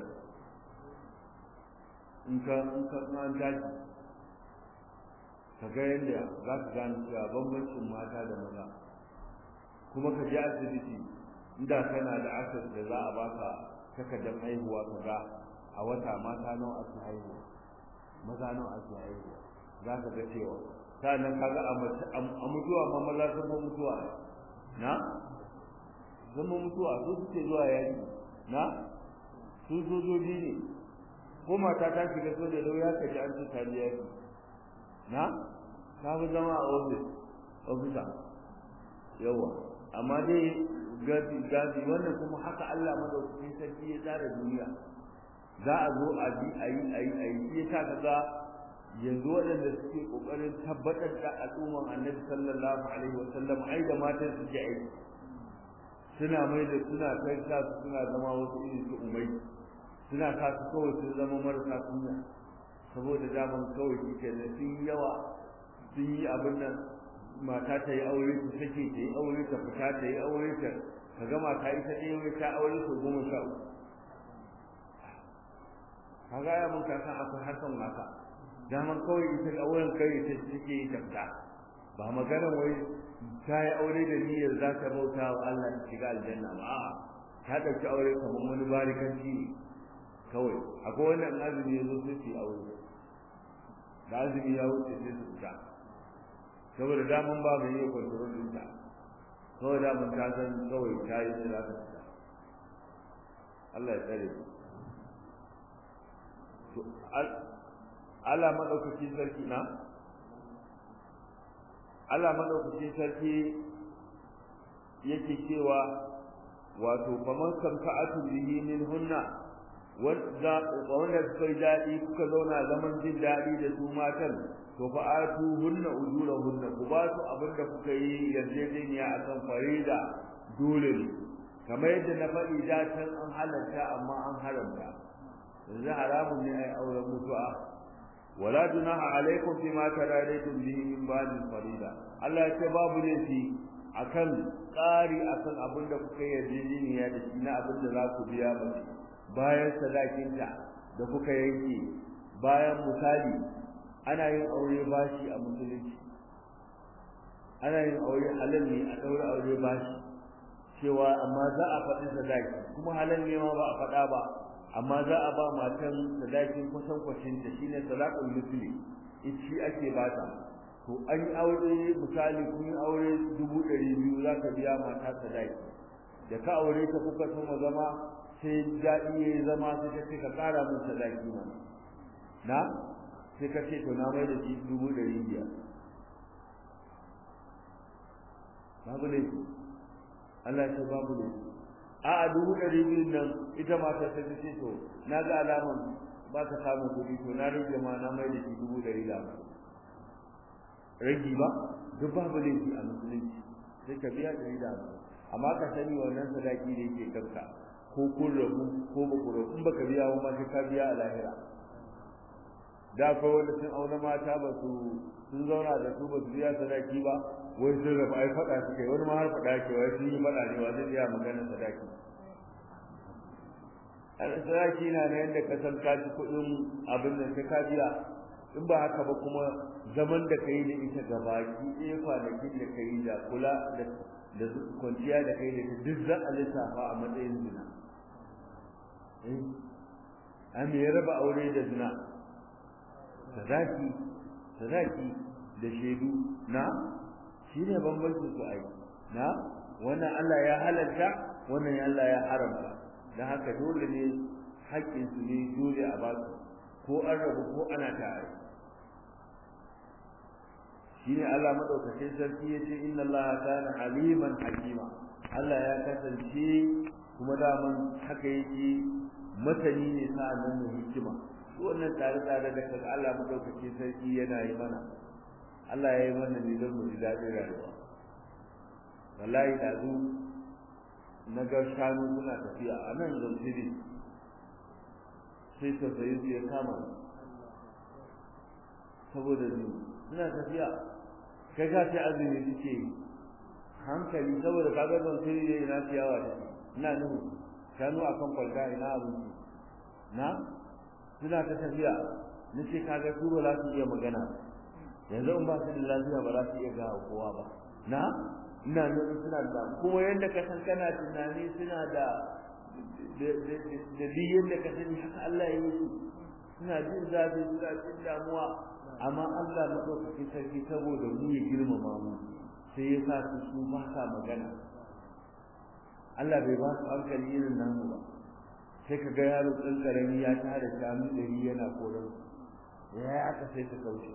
in ka in ka an tashi ka ga yadda za ka gane cewa bambancin mata da maza kuma ka je asibiti inda kana da asas da za a baka takardar haihuwa ka ga a wata mata nawa ake haihuwa maza nawa ake haihuwa za ka ga cewa sannan ka ga a mutuwa ma maza sun mutuwa na zama mutuwa su suke zuwa yaki na su sojoji ne ko mata ta shiga soja da ya kaji an ce ta yaki na ta fi zama a ofis ofisa yawa amma dai gadi gadi wannan kuma haka Allah madaukakin sarki ya tsara duniya za a zo a bi a yi a yi a yi ya sa kaga yanzu waɗanda suke ƙoƙarin tabbatar da al'umman annabi sallallahu alaihi wa sallam ai da matan suke aiki suna mai da suna kai sa su suna zama wasu irin su umai suna sa su kawai sun zama marasa kunya saboda daman kawai shi ke da sun yawa sun yi abin nan mata ta yi aure ta sake ta yi aure ta fita ta yi aure ta ka ga mata ita ɗaya wai ta aure su goma sha uku ka ga ya mun kasan akwai harkan mata daman kawai ita auren kai ta take yi ta fita ba maganar wai ta yi aure da niyyar za ta bauta wa Allah ta shiga aljanna ba a'a ta ɗauki aure kamar wani barikanci ne kawai akwai wannan azumi ya zo sai su aure da azumi ya wuce sai su fita saboda daman ba mai yi kwantaron ɗinta kawai daman ta san kawai ta yi sai za ta fita Allah ya tsare ku to Allah maɗaukaki sarki na Allah maɗaukaki sarki yake cewa wato faman samfa'atu bihi min hunna wanda suka yi daɗi kuka zauna zaman jin daɗi da su matan to fa atu hunna ujura hunna ku ba su abin da kuka yi yarjejeniya akan farida dole ne kamar yadda na faɗi da can an halarta amma an haramta yanzu haramun ne ai auren mutu'a wala junaha alaikum fima taradaitum bihi min ba'd farida Allah ya ce babu laifi akan ƙari akan abin da kuka yi yarjejeniya da shi na abin da za ku biya mace bayan sadakinta da kuka yanke bayan misali ana yin aure bashi a musulunci ana yin aure halal ne a ɗaura aure bashi cewa amma za a faɗi sadaki kuma halal ne ma ba a faɗa ba amma za a ba matan sadakin kusan kwacin ta shine sadaqul misli shi ake bata to an yi aure misali kun yi aure dubu ɗari biyu za ka biya mata sadaki da ka aure ta kuka soma zama sai daɗi ya yi zama sai ka ce ka ƙara min sadaki mana na sai ka ce to na mai da shi dubu ɗari biyar babu laifi Allah ya ce babu laifi a a dubu ɗari biyu nan ita mata ta ce to na ga alaman ba ka samun kuɗi to na rage ma na mai da shi dubu ɗari da ragi ba duk babu laifi a musulunci sai ka biya ɗari da amma ka sani wannan sadaki da yake kanka ko kun rabu ko ba ku rabu in baka biya ba ma sai ka biya a lahira da akwai wanda sun auna mata ba su sun zauna da su ba su biya sadaki ba wai sun rabu ai faɗa su kai wani ma har faɗa ke wai sun yi faɗa ne wa zai biya maganar sadaki sadaki na na yadda ka san ka ci kuɗin abin nan sai ka biya in ba haka ba kuma zaman da ka yi da ita gabaki ɗaya kwanakin da ka yi da kula da da kwanciya da kai da duk za a lissafa a matsayin zina eh an ya raba aure da zina sadaki sadaki da shaidu na shi ne bambancin su ai na wannan Allah ya halarta wannan Allah ya haramta dan haka dole ne haƙƙin su ne dole a ba su ko an rabu ko ana tare shine Allah madaukakin sarki yace inna Allah kana aliman hakima Allah ya kasance kuma daman haka yake matani ne sa'annan mu hikima wannan tsare tsare da kaga Allah madaukakin sarki yana yi mana Allah ya yi mana ne don mu ji daɗin rayuwa wallahi da zu na ga shanu suna tafiya a nan zamfiri sai tausayi su ya kama saboda ni suna tafiya kai ka ce azumi suke hankali saboda kaga zamfiri ne ina ciyawa da ina nuhu shanu akan kwalta ina abinci na suna ta tafiya nace kaga su ba za su iya magana yanzu in ba su da lafiya ba za su iya gawa kowa ba na ina nufin suna da kuma yadda ka san kana tunani suna da da biyan da ka sani haka Allah ya yi su suna jin zafi suna jin damuwa amma Allah madaukakin sarki saboda mu ya girmama mu sai ya sa su su ba sa magana Allah bai ba su hankali irin namu ba sai ka ga yaro ɗan ƙarami ya tara shanu ɗari yana koran ya aka sai ta kauce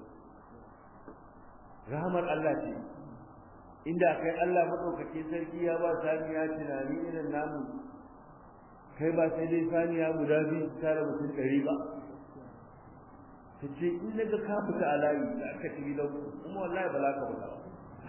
rahmar Allah ce inda kai Allah madaukake sarki ya ba saniya tunani irin namu kai ba sai dai saniya guda biyu tare mutum ɗari ba ta ce in daga ka fita a layi da aka ci gidan kuma wallahi ba za ka fita ba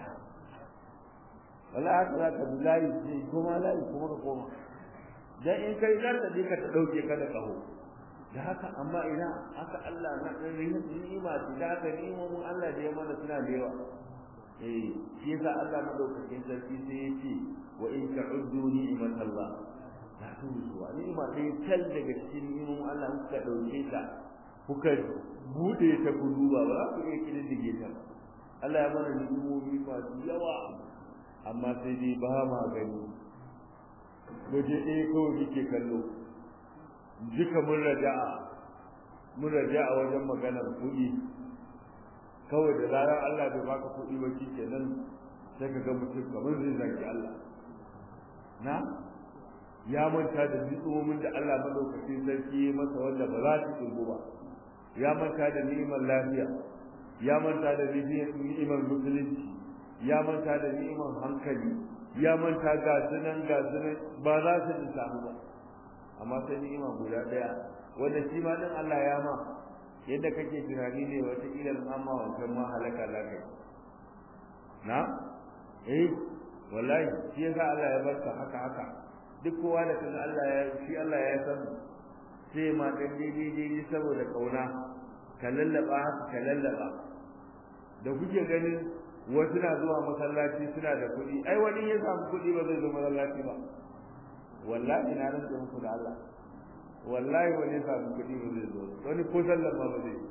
wallahi haka za ka bi layi sai koma layi kuma ka koma dan in kai za ta je ka ta ɗauke ka da ƙaho da haka amma ina haka Allah na ɗan ni'ima ce da haka ni'imomin Allah da ya mana suna da yawa eh shi yasa Allah madaukakin sarki sai ya ce wa in ta'uddu ni'matallah la tuhsuha ni'ima sai tal daga cikin ni'imomin Allah kuka dauke ta kuka bude ta ku duba ba za ku iya kididdige ta Allah ya mana ni'imomi masu yawa amma sai dai ba ma gani waje ɗaya kawai muke kallo duka mun raja'a mun raja'a wajen maganar kuɗi kawai da zarar Allah bai baka kuɗi ba shi kenan sai ka ga mutum kamar zai zaki Allah na ya manta da nutsumomin da Allah madaukakin sarki ya masa wanda ba za su tsugo ba ya manta da ni'imar lafiya ya manta da ni'imar musulunci ya manta da ni'imar hankali ya manta ga sunan ga sunan ba za su samu ba amma sai ni'ima guda daya wanda shi ma din Allah ya ma yadda kake tunani ne wata ilal amma wancan ma halaka za ka na eh wallahi shi yasa Allah ya barka haka haka duk kowa da kaga Allah ya shi Allah ya san sai ma dan daidai daidai saboda kauna ka lallaba ka lallaba da kuke ganin wasu na zuwa masallaci suna da kuɗi ai wani ya samu kuɗi ba zai zo masallaci ba wallahi na rantsa muku da Allah wallahi wani samu kuɗi ba zai zo wani ko sallar ma ba zai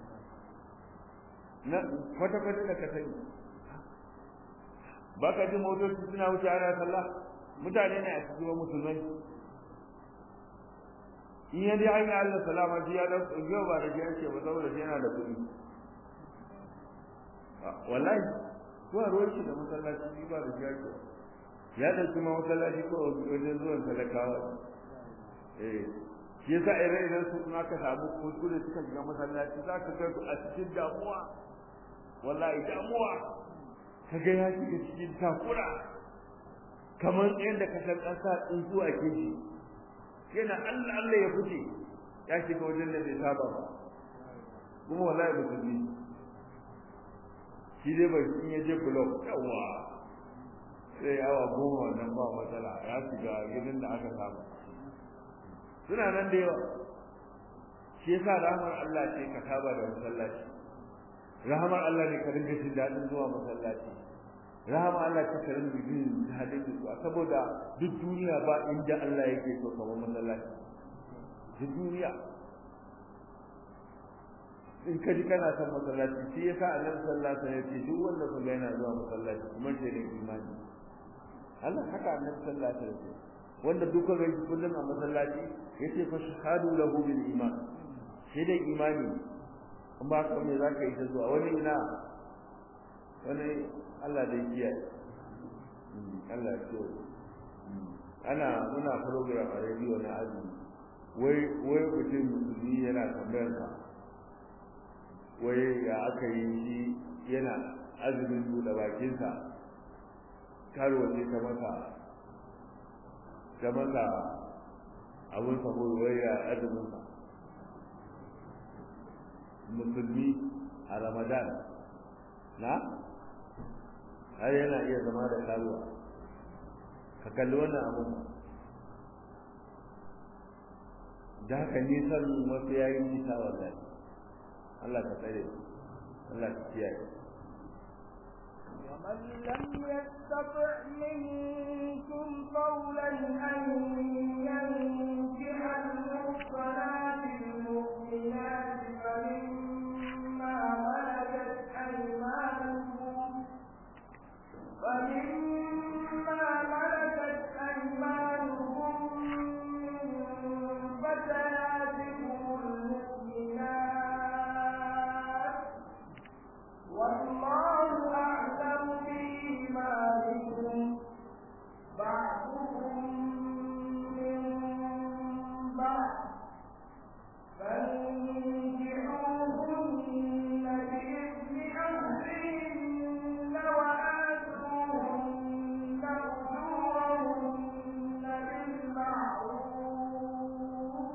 na kwata kwata da ka sani ba ka ji motoci suna wuce ana sallah mutane ne a cikin musulmai in ya dai hanyar Allah salama ji ya dan yau ba da shi ake ba saboda shi yana da kuɗi wallahi ko a ruwan shi da masallaci ba da shi ake ya ɗauki ma masallaci ko wajen zuwan talakawa eh shi yasa idan idan su kuma ka samu kuskure suka shiga masallaci za ka ga su a cikin damuwa wallahi damuwa ka ga ya shiga cikin takura kamar yadda ka san ƙasa tsuntsu a keji yana Allah Allah ya fice ya shiga wajen da bai saba ba kuma wallahi musulmi shi dai bai in ya je blog yawa sai awa goma wannan ba matsala ya shiga gidan da aka saba suna nan da yawa shi yasa rahmar Allah ce ka saba da masallaci rahmar Allah ne ka dinga jin daɗin zuwa masallaci rahama Allah ta karin bidin hadin su saboda duk duniya ba inda Allah yake so kamar masallaci duk duniya in kaji kana son masallaci shi yasa Annabi sallallahu alaihi wasallam ya ce duk wanda kuma yana zuwa masallaci kuma sai da imani Allah haka Annabi sallallahu alaihi wasallam wanda duka ga kullun a masallaci yace fa shahadu lahu bil iman sai da imani in ba ka me zaka yi ta zuwa wani ina wani Allah da kiyaye Allah ya so ana muna program a radio na azumi wai wai mutum musulmi yana tambayar ka wai ya aka yi shi yana azumin buɗe bakinsa karuwa ce ta masa ta masa abin sabo wai ya azumin sa musulmi a ramadan na har yana iya zama da karuwa ka kalli wannan abun da haka nisan wasu yayi nisa wallahi Allah ka tsare Allah ka kiyaye ومن لم يستطع منكم قولا أن ينكح المحصنات المؤمنات فمما ملكت أيمانكم ومما ملكت أيمانكم من فتياتكم المؤمنات والله أعلم بإيمانكم بعضكم من بعض فانكحوهن بإذن أهلهن وآتوهن أجورهن بالمعروف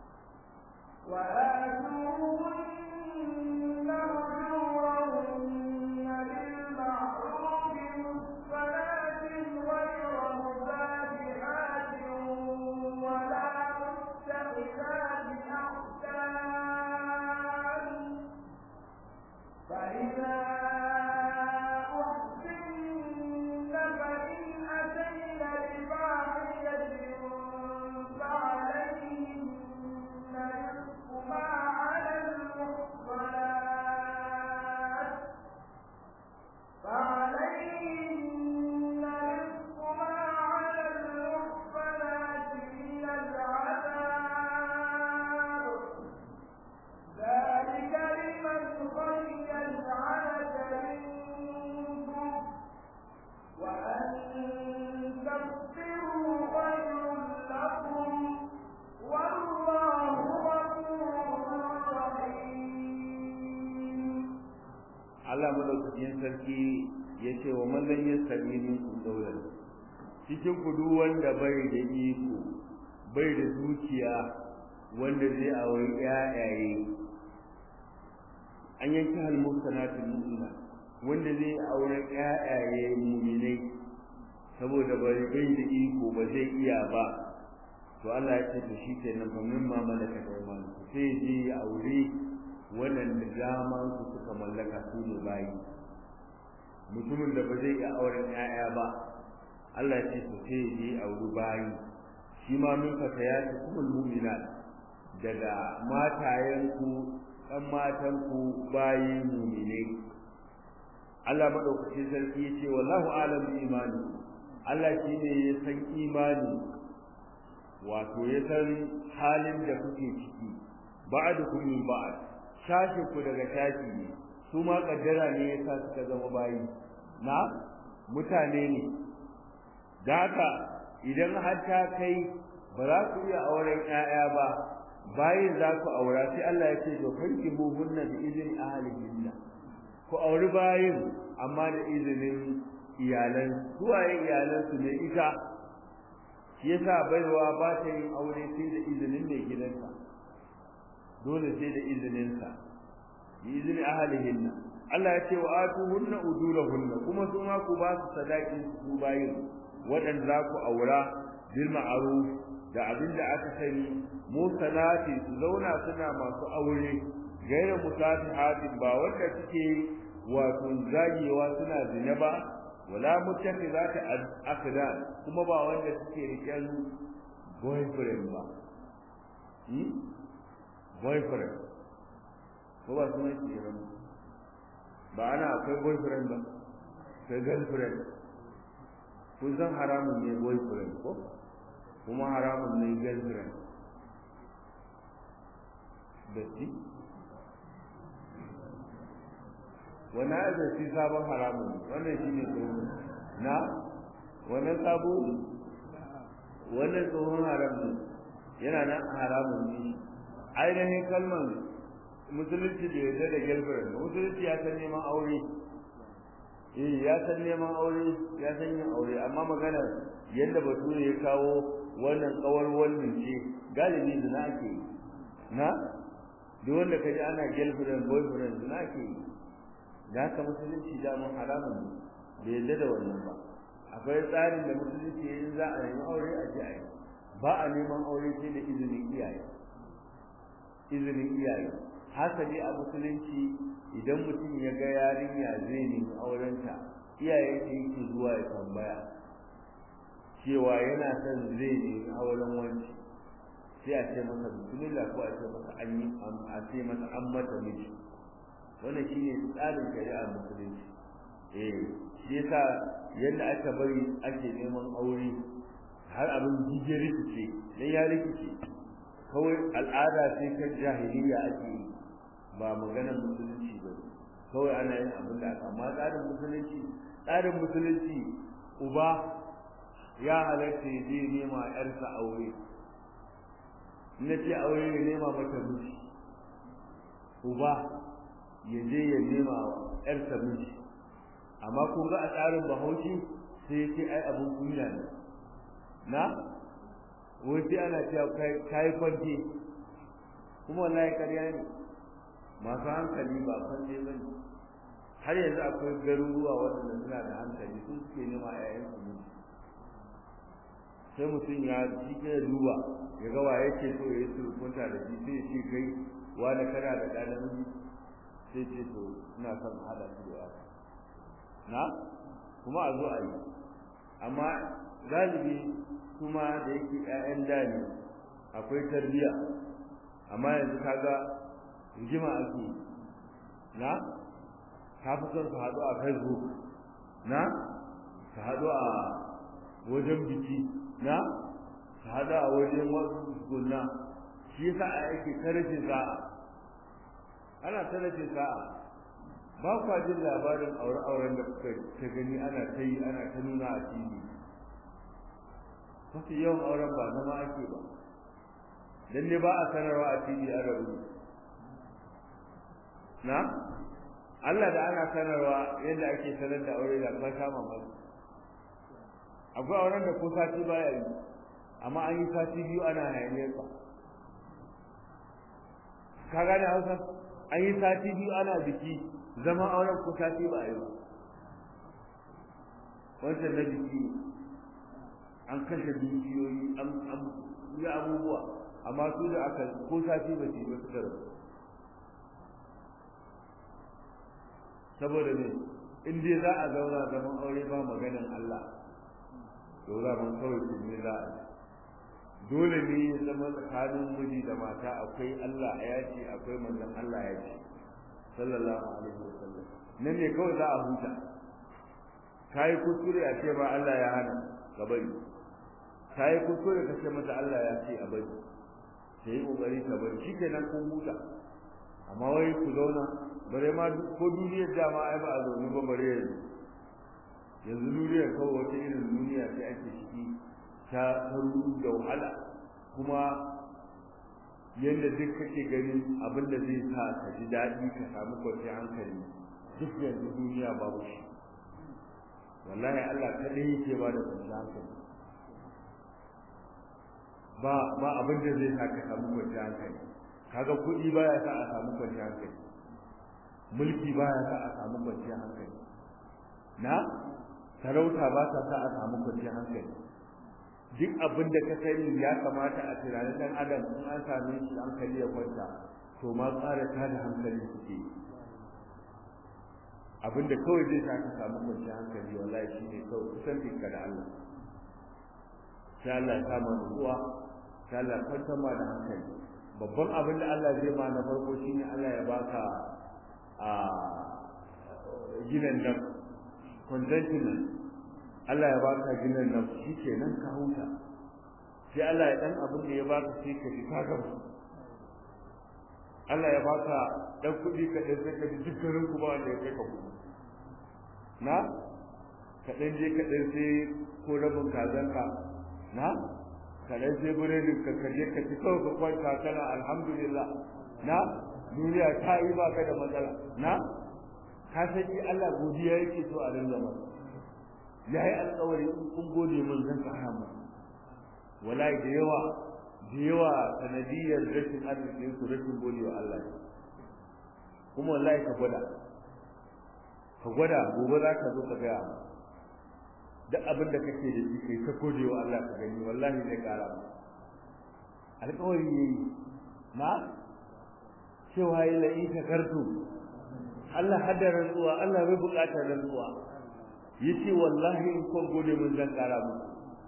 وآتوهن أجورهن بالمعروف محصنات غير مبادئات ولا متخذات أخدان فإذا أحسن فإن أتين بفاحشة فعليهن نصف ما على المحصنات فعليهن نصف ما على المحصنات من العذاب ذلك لمن خشي العنة منكم وأن تصبروا خير لكم والله غفور رحيم Allah madaukakin sarki ya ce wa mallan ya sami minkum daular cikin ku duk wanda bai da iko bai da dukiya wanda zai auri ƴaƴaye an yanki hal muhsanatul mu'mina wanda zai aure ƴaƴaye mu'minai saboda bai bai da iko ba zai iya ba to Allah ya ce to shikenan fa mimma malaka aymanu sai je ya aure waɗanda daman su suka mallaka su ne bayi mutumin da ba zai iya auren 'ya'ya ba Allah ya ce to sai je auri bayi shi ma min fata ya ce kuma mu'mina daga matayenku ɗan matanku bayi mu'minai Allah madaukakin sarki ya ce wallahu alam bi imani Allah shine ya san imani wato ya san halin da kuke ciki ba'dukum min ba'd shashi ku daga shashi ne su ma kaddara ne yasa suka zama bayi na mutane ne da haka idan har ta kai ba za ku iya auren ƴaƴa ba bayin za ku aura sai Allah ya ce to kanki buhunna bi izini ahlihinna ku auri bayin amma da izinin iyalan suwaye iyalan su ne ita shi yasa baiwa ba ta yin aure sai da izinin mai gidanta dole sai da izinin sa bi izini ahlihinna Allah ya ce wa atuhunna ujurahunna kuma su ma ku ba su sadaqin su bayin waɗanda za ku aura bil ma'ruf da abin da aka sani musanati su zauna suna masu aure gaira musafihatin ba wanda suke wato zagewa suna zina ba wala muttakhizati akdan kuma ba wanda suke riken boyfriend ba hmm? boyfriend ko ba su mai ba ana akwai boyfriend ba sai girlfriend kun san haramun ne boyfriend ko kuma haramun ne girlfriend da shi wani da shi sabon haramun wannan shi ne tsohon na wannan sabo wannan tsohon haramun yana nan haramun ne ainihin kalmar musulunci da yarda da girlfriend musulunci ya san neman aure eh ya san neman aure ya san yin aure amma magana yadda bature ya kawo wannan kawar wannan ce galibi da na ake yi na duk wanda ka ji ana girlfriend boyfriend da na ake yi da haka musulunci da mun haramun bai yadda da wannan ba akwai tsarin da musulunci in za a nemi aure a ji a yi ba a neman aure sai da izinin iyaye izinin iyaye hasali a musulunci idan mutum ya ga yarinya zai nemi aurenta iyaye ta yake zuwa ya tambaya cewa yana son zai nemi auren wanci sai a ce masa bismillah ko a ce masa an yi a ce masa an mata miji wannan shine tsarin shari'ar musulunci eh shi yasa yadda aka bari ake neman aure har abin jije rikice dan ya rikice kawai al'ada sai ta jahiliya ake yi ba maganar musulunci ba kawai ana yin abin da aka amma tsarin musulunci tsarin musulunci uba ya halatta ya je nema yarsa aure na ce aure ya nema mata miji uba ya je ya nema yarsa miji amma kun ga a tsarin bahaushe sai ce ai abin kunya ne na wai sai ana cewa kai kwanti kuma wallahi ƙarya ne masu hankali ba kwanje ba ne har yanzu akwai garuruwa waɗanda suna da hankali sun suke nema ƴaƴan su miji sai mutum ya shi ke duba ya ga waye ke so ya yi surukunta da shi sai ya ce kai wani kana da ɗan namiji sai ce to ina son haɗa shi da yara na kuma a zo a yi amma galibi kuma da yake ƴaƴan da ne akwai tarbiyya amma yanzu kaga rigima ake na ka fi son su haɗu a facebook na su haɗu a wajen biki na su haɗu a wajen wasu gulna shi yasa a yake tarafin sa'a ana tarafin sa'a ba kwa jin labarin aure-auren da kuka ta gani ana ta yi ana ta nuna a tv mafi yawan auren ba zama ake ba dan ne ba a sanarwa a tv an rabu na Allah da ana sanarwa yadda ake sanar da aure da ka kama masu akwai auren da ko sati baya yi amma an yi sati biyu ana hayaniyar sa ka gane hausa an yi sati biyu ana biki zama auren ko sati ba yi ba wancan na biki an kashe dukiyoyi an yi abubuwa amma su da aka ko sati ba su yi ba suka rabu saboda ne in dai za a zauna zaman aure ba maganin Allah to za mun kawai su ne za a dole ne ya zama tsakanin miji da mata akwai Allah ya ce akwai manzon Allah ya ce sallallahu alaihi wasallam nan ne kawai za a huta kai kuskure a ce ba Allah ya hana ka bari kai kuskure ka ce mata Allah ya ce a bari sai kokari ka bari shikenan kun huta amma wai ku zauna bare ma ko duniyar dama ai ba a zaune ba bare yanzu yanzu duniyar kawai wata irin duniya ce ake ciki ta taru da wahala kuma yadda duk kake ganin abin da zai sa ka ji daɗi ka samu kwanciyar hankali duk yanzu duniya babu shi wallahi Allah kadai yake ba da kwanciyar hankali ba ba abin da zai sa ka samu kwanciyar hankali kaga kuɗi baya sa a samu kwanciyar hankali mulki baya sa a samu kwanciyar hankali na sarauta ba ta sa a samu kwanciyar hankali duk abin da ka sani ya kamata a tunanin dan adam in an same shi hankali ya kwanta to ma tsara ta da hankali suke abin da kawai zai sa ka samu kwanciyar hankali wallahi shine kawai kusanci ka da Allah sai Allah ya kama nutsuwa sai Allah ya kwantar ma da hankali babban abin da Allah zai ma na farko shine Allah ya baka a ginan nan contentment Allah ya baka ginan nan shikenan ka huta sai Allah ya dan abin da ya baka sai ka ji ka gamsu Allah ya baka dan kuɗi ka dan sai ka ji dukkanin kuma wanda ya kai ka kuɗi na ka dan je ka dan sai ko rabin kazanka na ka dan sai buredin ka ka je ka ci kawai ka kwanta kana alhamdulillah na duniya ta yi baka da matsala na ka san shi Allah godiya yake so a rinda masa yayi alƙawari in kun gode mun zan kara mu wallahi da yawa da yawa sanadiyar rashin arzikin su rashin gode wa Allah kuma wallahi ka gwada ka gwada gobe za ka zo ka gaya mu duk abin da kake da shi kai ka gode wa Allah ka gani wallahi zai kara mu alƙawari yayi na cewa yi la'in shakartu Allah hada rantsuwa Allah bai buƙatar rantsuwa yace wallahi in kun gode mun zan kara muku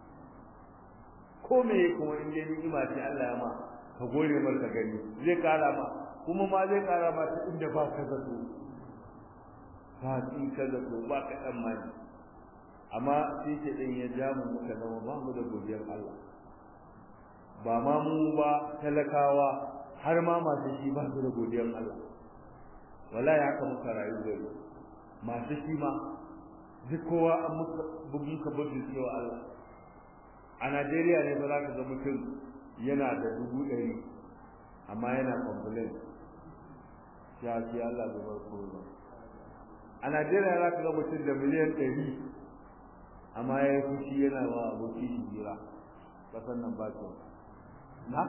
ko me kuma in dai ni'ima ce Allah ya ma ka gode mar ka gani zai kara ma kuma ma zai kara ma ta inda ba ka zato ba in ka zato ba ka dan mani amma sai ce din ya ja mu muka zama ba mu da godiyar Allah ba ma mu ba talakawa har ma masu shi ba su da godiyar Allah wallahi haka muka rayu gari masu shi ma duk kowa an muka bugun ka bugun cewa Allah a Najeriya ne ba za ka ga mutum yana da dubu ɗari amma yana complain ya ce Allah bai bar kowa a Najeriya za ka ga mutum da miliyan ɗari amma ya yi fushi yana wa aboki shi jira kasan nan ba kyau na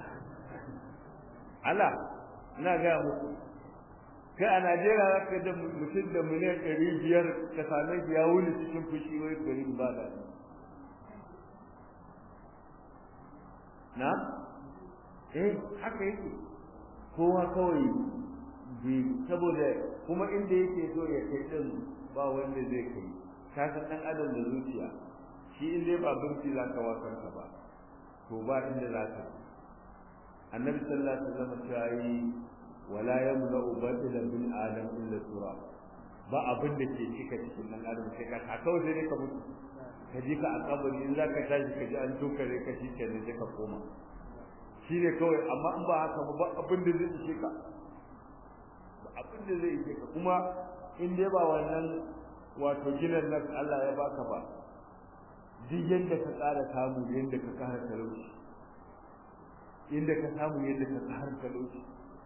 Allah ina gaya muku kai a Najeriya za ka da mutum da miliyan ɗari biyar ka same shi ya wuni cikin fushi wai gari ba da na eh haka yake kowa kawai bi saboda kuma inda yake so ya kai din ba wanda zai kai ka san dan adam da zuciya shi in dai ba binci za ka wakar ka ba to ba inda za ka annabi sallallahu alaihi wasallam ya yi wala yamla'u batilan min adam illa tura ba abin da ke cika cikin nan adam sai ka ka kawai sai ka mutu ka ji ka a kabari in zaka tashi ka ji an tukare ka shi kenan sai ka koma shi ne kawai amma in ba haka ba abin da zai ishe ka ba abin da zai ishe ka kuma in dai ba wannan wato ginan nan Allah ya baka ba duk yadda ka ƙara samu yadda ka ƙara talauci inda ka samu yadda ka ƙara talauci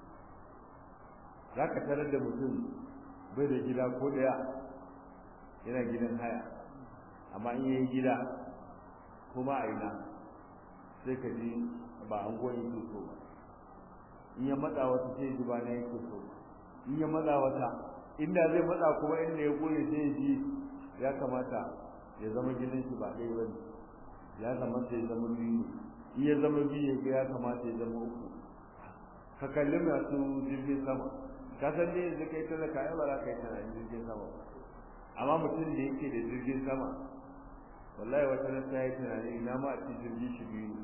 za ka tarar da mutum bai da gida ko ɗaya yana gidan haya amma in yi gida kuma a ina sai ka ji ba an goyi yake so ba in ya matsa wata sai ji ba na yake so in ya matsa wata inda zai matsa kuma inda ya goye sai ji ya kamata ya zama gidan shi ba ɗaya ba ya kamata ya zama biyu in ya zama biyu ya ya kamata ya zama uku ka kalli masu jirgin sama ka san ne yanzu kai talaka ai ba za ka yi tunanin jirgin sama amma mutum da yake da jirgin sama wallahi wata ran sai ya tunani ina ma a ci jirgin shi biyu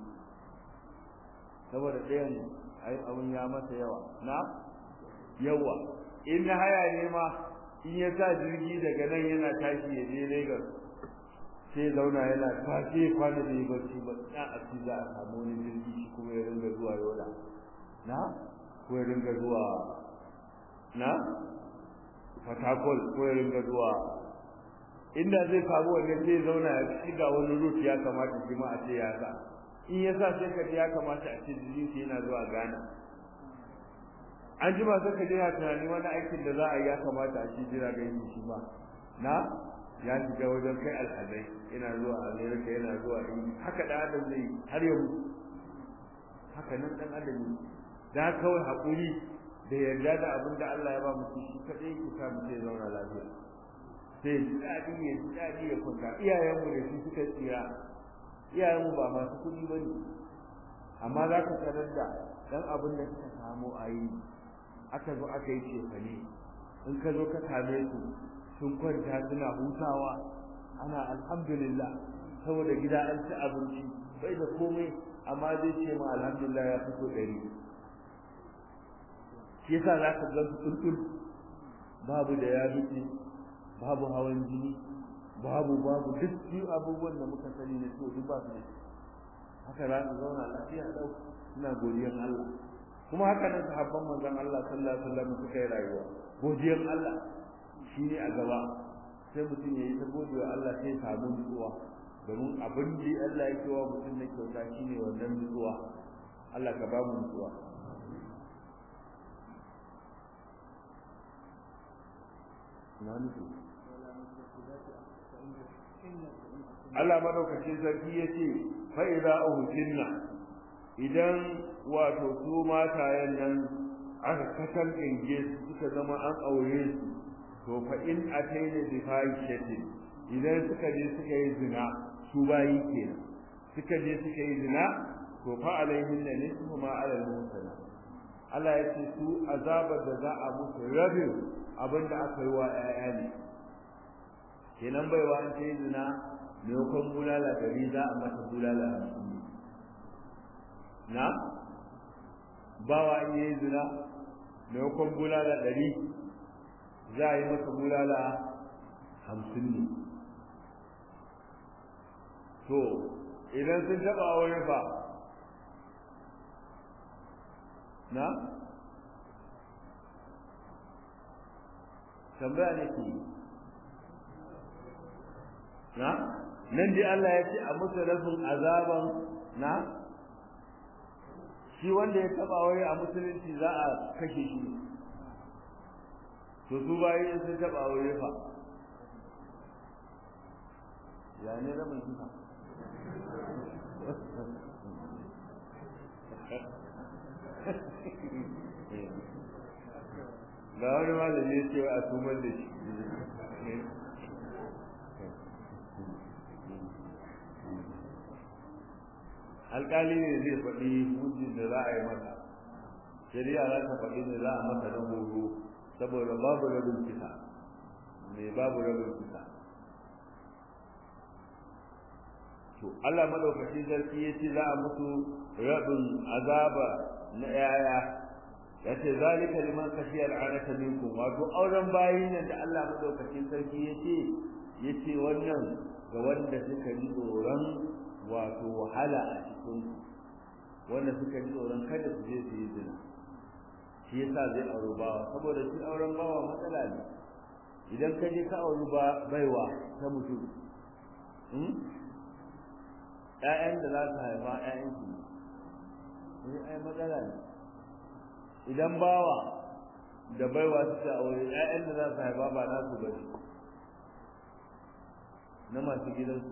saboda ɗayan ai abun ya masa yawa na yawa in na haya ne ma in ya sa jirgi daga nan yana tashi ya je Lagos sai zauna yana tashi kwana da barci ba na a ci za a samu wani jirgi shi kuma ya ringa zuwa Yola na ko ya ringa zuwa na Fatakol ko ya ringa zuwa inda zai samu wannan sai zauna ya shiga wani rut ya kamata shi ma a ce ya sa in ya sa sai ka ya kamata a ce jirgin shi yana zuwa Ghana an ji ba sai ka je ya tunani wani aikin da za a yi ya kamata a ce jira ga shi shi ma na ya shiga wajen kai alhazai yana zuwa amerika yana zuwa ingi haka da adam zai har yau haka nan dan adam da kawai hakuri da yarda da abin da Allah ya ba mutum shi kadai ke sa mutum ya zauna lafiya sai ji daɗi ya ji daɗi ya kwanta iyayenmu da shi suka tsira iyayenmu ba masu kuɗi ba ne amma za ka tarar da dan abin da suka samu a yi aka zo aka yi cefane in ka zo ka same su sun kwanta suna hutawa ana alhamdulillah saboda gida an ci abinci bai da komai amma zai ce ma alhamdulillah ya fito ɗari shi yasa za ka ga su babu da ya babu hawan jini babu babu duk biyu abubuwan da muka sani na so duk ba su da haka za su zauna lafiya ɗau suna godiyan Allah kuma haka nan sahabban manzon Allah sallallahu alaihi wasallam suka yi rayuwa godiyan Allah shi ne a gaba sai mutum ya yi ta godewa Allah sai samu nutsuwa domin abin da Allah ya kewa mutum na kyauta shi ne wannan nutsuwa Allah ka ba mu nutsuwa na nufi Allah madaukakin sarki ya ce fa'iza uhsinna idan wato su matayen nan aka kasar ɗinge su suka zama an aure su to fa in ataina bi fahishatin idan suka je suka yi zina su bayi kenan suka je suka yi zina to fa alaihin da nisfu ma ala al-musana Allah ya ce su azabar da za a musu rabin abin da aka yi wa ƴaƴa ne kenan baiwa an ta yi zina maimakon bulala dari za a mata bulala hamsin na bawa in yi zina maimakon bulala ɗari za a yi masa bulala hamsin ne to idan sun taɓa wani fa na tambaya ne ke na nan dai Allah ya ce a musu rafin azaban na shi wanda ya taba wai a musulunci za a kashe shi to su bayi in sun taba wai fa ya ne rabin kisa ga wani malami ya ce a tumar da shi alƙali ne zai faɗi hujjin da za a yi masa shari'a za ta faɗi ne za a masa na horo saboda babu rabin kisa mai babu rabin kisa to Allah madaukakin sarki ya ce za a musu rabin azaba na yaya ya ce zalika liman kashiya al'anata minkum wato auren bayin nan da Allah madaukakin sarki ya ce ya ce wannan ga wanda suka ji tsoron wato wahala a cikin wanda suka ji tsoron kada su je su yi zina shi yasa zai auri bawa saboda shi auren bawa matsala ne idan ka je ka auri ba baiwa ta mutum ƴaƴan da za su haifa ƴaƴan ki ne ai matsala ne idan bawa da baiwa suka aure ƴaƴan da za su haifa ba nasu ba ne na masu gidansu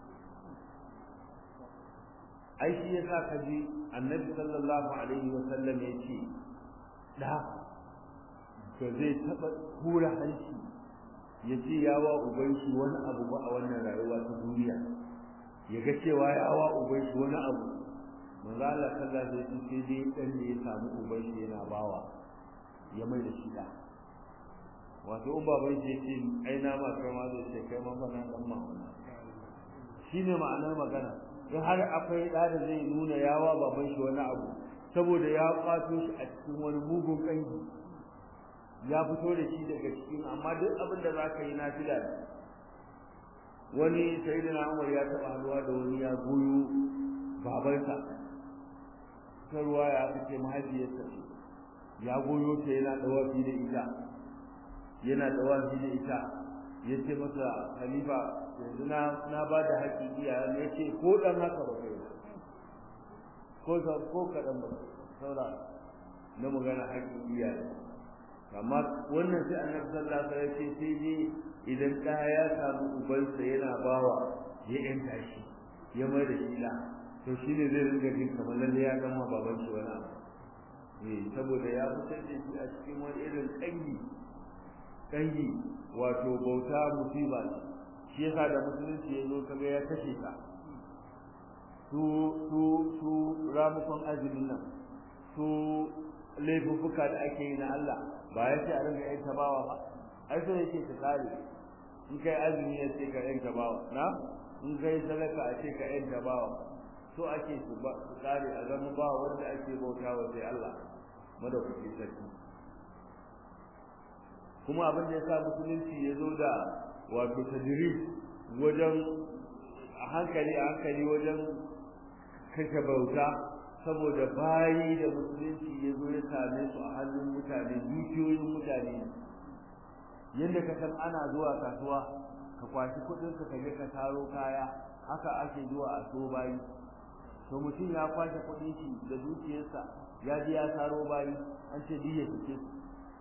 ai shi yasa ka ji annabi sallallahu alaihi wa sallam ya ce da to zai taba hura hanci ya ce ya wa uban shi wani abu ba a wannan rayuwa ta duniya ya ga cewa ya wa uban shi wani abu manzo Allah sallallahu alaihi wasallam sai dai dan ne ya samu uban shi yana bawa ya mai da shi da wato in baban shi yake ai na ma kai ma zai ce kai ma bana dan ma shine ma'anar magana in har akwai da da zai nuna yawa baban shi wani abu saboda ya kwato shi a cikin wani mugun kangi ya fito da shi daga cikin amma duk abin da zaka yi nafila ne wani sayyidina Umar ya taba haduwa da wani ya goyo babansa ta ruwa ya fice mahaifiyarsa ya goyo ta yana dawafi da ita yana dawafi da ita yace masa khalifa yanzu na na ba da haƙƙi iyaye ne yace ko dan haka ba kai ko ko kadan ba saura na magana haƙƙi iyaye amma wannan sai annabi sallallahu alaihi wasallam ya ce sai dai idan ɗa ya samu ubansa yana bawa ya yanta shi ya mai da shi la to shi ne zai ringa jin kamar lalle ya gama baban shi wani abu eh saboda ya fitar da shi a cikin wani irin kangi kangi wato bauta musiba shi yasa da musulunci ya zo kaga ya kashe ka su su su ramukon azumin nan su laifuffuka da ake yi na Allah ba ya ce a ringa yin tabawa ba ai sai yake ta kare in kai azumi ya ce ka yin tabawa na in kai sadaka a ce ka yin tabawa so ake su ba su kare a zama ba wanda ake bautawa sai Allah madaukaki sarki kuma abin da ya sa musulunci ya zo da wato tajrib wajen a hankali a hankali wajen kashe bauta saboda bayi da musulunci ya zo ya same su a hannun mutane dukiyoyin mutane yadda ka san ana zuwa kasuwa ka kwashi kuɗin ka je ka taro kaya haka ake zuwa a so bayi to mutum ya kwashe kuɗin shi da dukiyarsa ya je ya taro bayi an ce diya suke su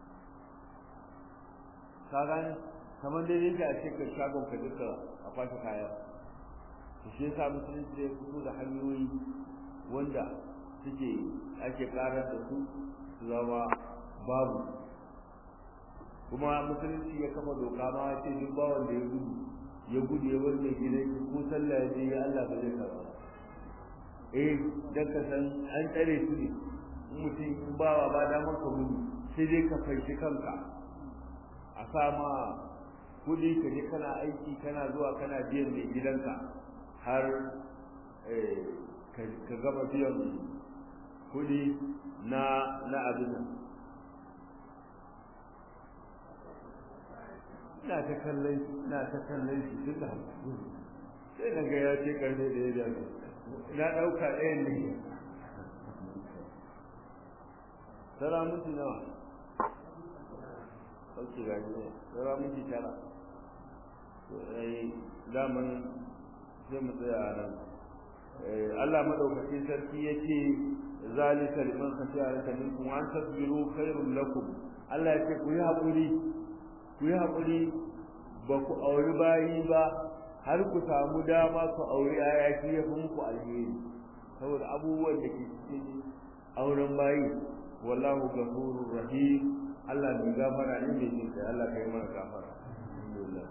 ka gane kamar dai yake a cikin shagon ka duka a kwashe kaya to shi yasa musulunci ya fito da hanyoyi wanda suke ake karar da su su zama babu kuma musulunci ya kafa doka ma ya ce duk bawan da ya gudu ya gudu ya bar mai gidan shi ko sallah ya je ya Allah ba zai karba eh dan ka san an tsare su ne mutum in bawa ba damar ka gudu sai dai ka fanshi kanka a sa ma kudi ka je kana aiki kana zuwa kana biyan mai gidanka har ka gama biyan kudi na na abin nan ina ta kallon shi ina ta kallon shi duk da sai na ga ya ce karfe da ya dace na ɗauka ɗayan ne tara mutu nawa sauki gaji ne tara mutu tara daman sai mu tsaya a nan Allah madaukakin sarki yace zalika liman khashiya laka minkum wa an tasbiru khairul lakum Allah yace ku yi hakuri ku yi hakuri ba ku auri bayi ba har ku samu dama ku auri ayaki ya fi muku alheri saboda abubuwan da ke cikin auren bayi wallahu ghafurur rahim Allah mai gafara ne mai jin kai Allah kai mana gafara alhamdulillah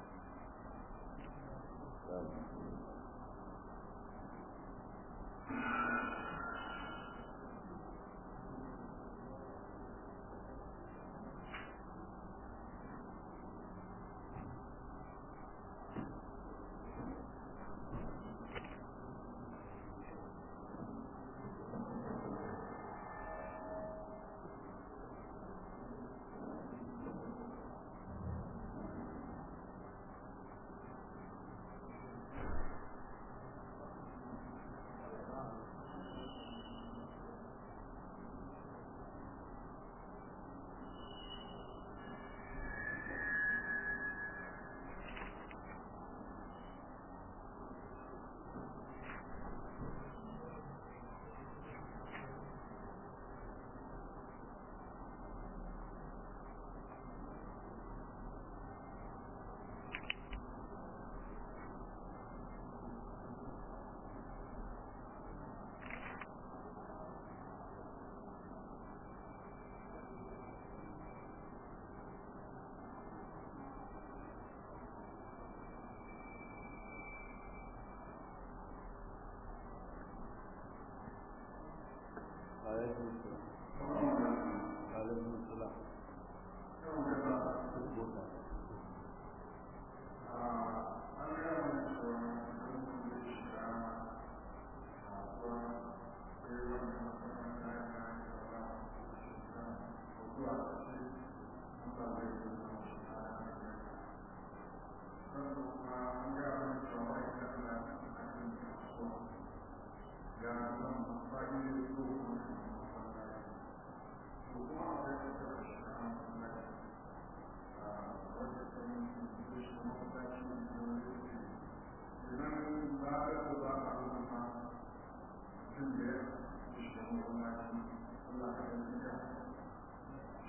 alaikum salam alaikum salam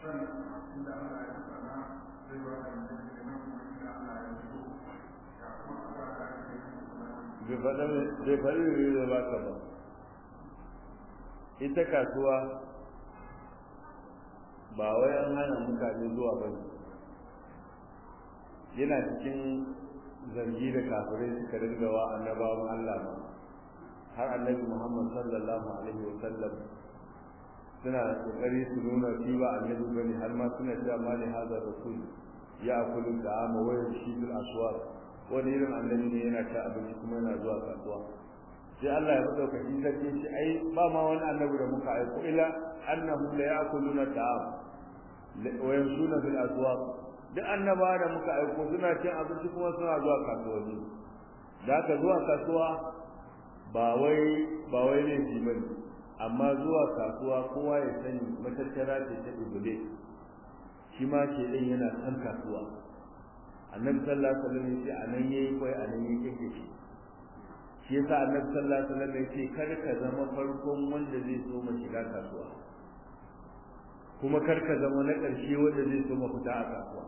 bai faɗi da ba ka ba ita kasuwa ba wai an hana mutane zuwa ba yana cikin zargi da kafirai suka dinga wa annabawan Allah ba har annabi Muhammad sallallahu alaihi wa sallam suna kokari su nuna shi ba annabi bane har ma suna cewa ma ne hazar rasul ya akulu da ama wayar shi bil aswaq wani irin annabi ne yana ta abinci kuma yana zuwa kasuwa sai Allah ya dauka shi sarki shi ai ba ma wani annabi da muka aiko ila annahum la ya'kuluna ta'am wa yamshuna fil aswaq duk annaba da muka aiko suna cin abinci kuma suna zuwa kasuwanni da ka zuwa kasuwa ba wai ba wai ne shi bane amma zuwa kasuwa kowa ya sani matattara ce ta ibule shi ma ke din yana san kasuwa annabi sallallahu alaihi wasallam yace anan yayi kai anan yake kike shi shi yasa annabi sallallahu alaihi wasallam yace kar ka zama farkon wanda zai so mu shiga kasuwa kuma kar ka zama na ƙarshe wanda zai so mu fita a kasuwa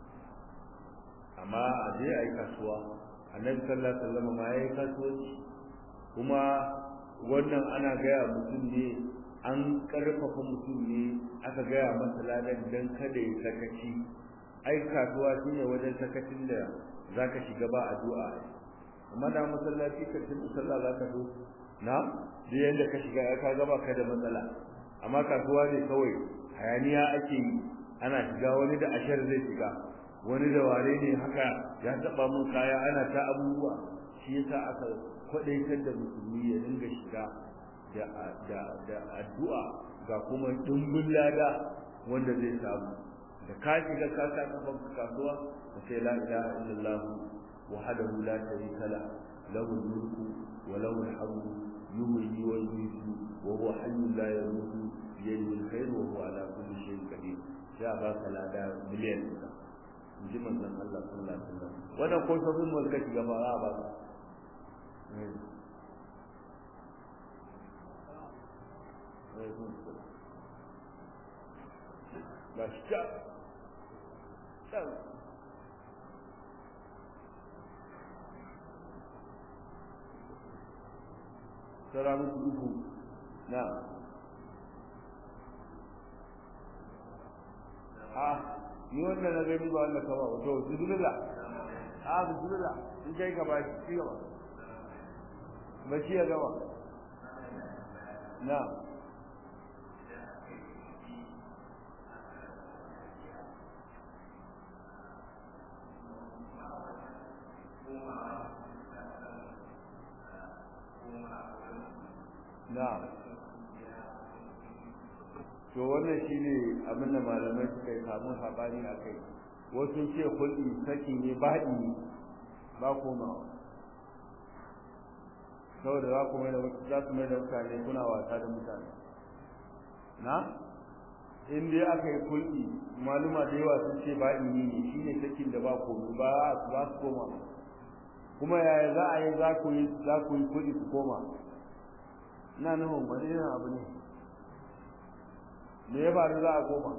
amma a je a yi kasuwa annabi sallallahu alaihi wasallam ma yayi kasuwanci kuma wannan ana gaya mutum ne an karfafa mutum ne aka gaya masa ladan dan kada ya sakaci ai kasuwa shine wajen sakacin da zaka shiga ba addu'a amma da masallaci ka tun sallah zaka zo na da yanda ka shiga ka ga ba ka da matsala amma kasuwa ne kawai hayaniya ake yi ana shiga wani da ashar zai shiga wani da ware ne haka ya taba mun kaya ana ta abubuwa shi yasa aka kwadaitar da musulmi ya dinga shiga da da da addu'a ga kuma dumbin lada wanda zai samu da ka shiga ka ka kafan kasuwa ka sai la ilaha illallah wahdahu la sharika la lahu mulku wa lahu alhamdu yuhyi wa yumiitu wa huwa hayyun la yamutu bi yadihi alkhair wa huwa ala kulli shay'in qadir sai a baka lada miliyan ɗaya in ji manzon Allah sallallahu alaihi wasallam wannan ko sabon mulka shiga ba za a baka Başka. Sen. Selamın uku. Na. Ah, ni wannan na gani ba wannan kaba ba. To, bismillah. Ah, bismillah. In kai ka ba shi gaba. Ba shi ya gaba. Na. na'am to wannan shine abin da malamai suka yi samu sabani a kai wasu ce kulli saki ne baɗi ba komawa saboda za ku mai da za ku mai da mutane kuna wasa da mutane na in dai aka yi kulli maluma da yawa sun ce baɗi ne shine sakin da ba komai ba za su koma kuma yaya za a yi za ku yi za ku yi kulli ku koma ina nufin wani irin abu ne me ya faru za a koma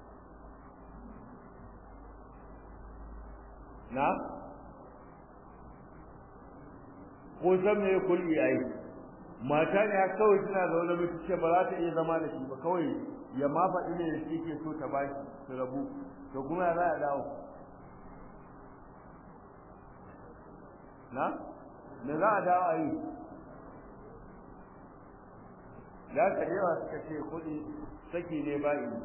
na ko san me kulli ai mata ne kawai tana zaune miki ce ba za ta iya zama da shi ba kawai ya ma faɗi ne da shi ke so ta baki su rabu to kuma ya za a dawo na me za a dawo a yi da ka yawa suka ce kuɗi saki ne ba ini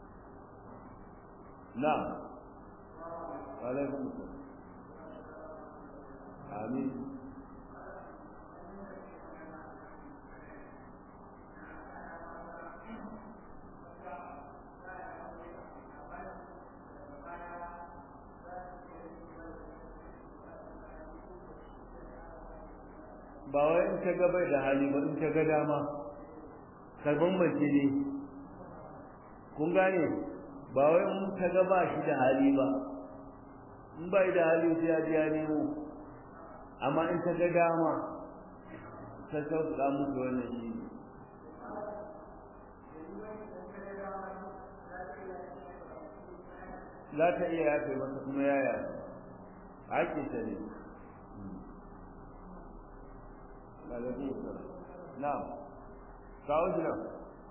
na alaikun amin ba wai in ta ga bai da hali ba in ta ga dama karban mace ne kun gane ba wai in ta ga ba shi da hali ba in ba da hali sai ya ji ya nemo amma in ta ga dama ta sauka musu wannan shi za ta iya yafe masa kuma ya yafe haƙƙin ta ne na'am kawo shi nan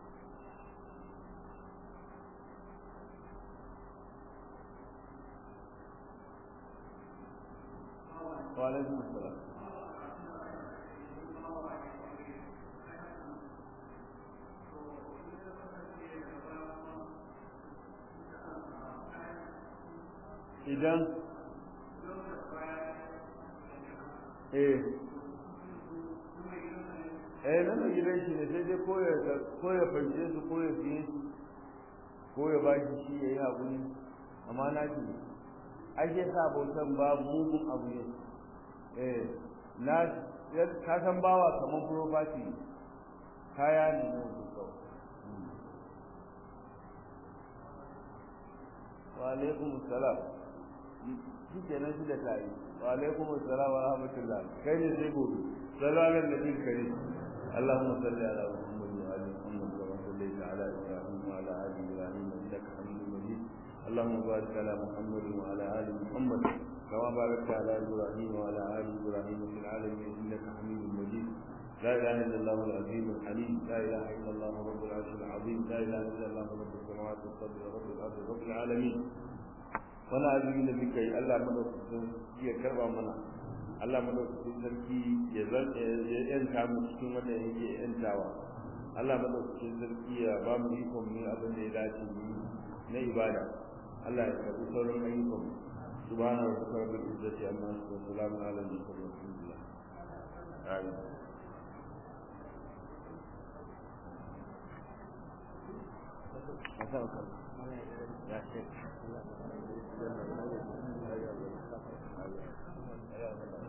وعليكم السلام idan eh eh nan gidan shi ne sai dai ko ya ko ya fanje su ko ya fiye su ko ya ba shi shi ya yi haƙuri amma na shi ake sa bautan ba mugun abu ne eh na ka san bawa kamar property kaya ne na wasu kawai wa alaikum salam shi ke nan shi da tare wa alaikum salam wa rahmatullah kai ne sai gobe sallallahu alaihi kare اللهم صل على محمد وعلى محمد كما صليت على ابراهيم وعلى ال ابراهيم انك حميد مجيد اللهم بارك على محمد وعلى ال محمد كما باركت على ابراهيم وعلى ال ابراهيم في العالمين انك حميد مجيد لا اله الا الله العظيم الحليم لا اله الا الله رب العرش العظيم لا اله الا الله رب السماوات والارض رب الارض رب العالمين wani azumi da muka yi Allah madaukakin ya karba mana Allah madaukakin sarki ya zanta ya yanta mu cikin wanda yake yantawa Allah madaukakin sarki ya ba mu ikon mu abin da ya dace mu na ibada Allah ya karbi sauran ayyukan subhana rabbika rabbil izzati amma yasifun wa salamun ala al-mursalin walhamdulillah amin ya shek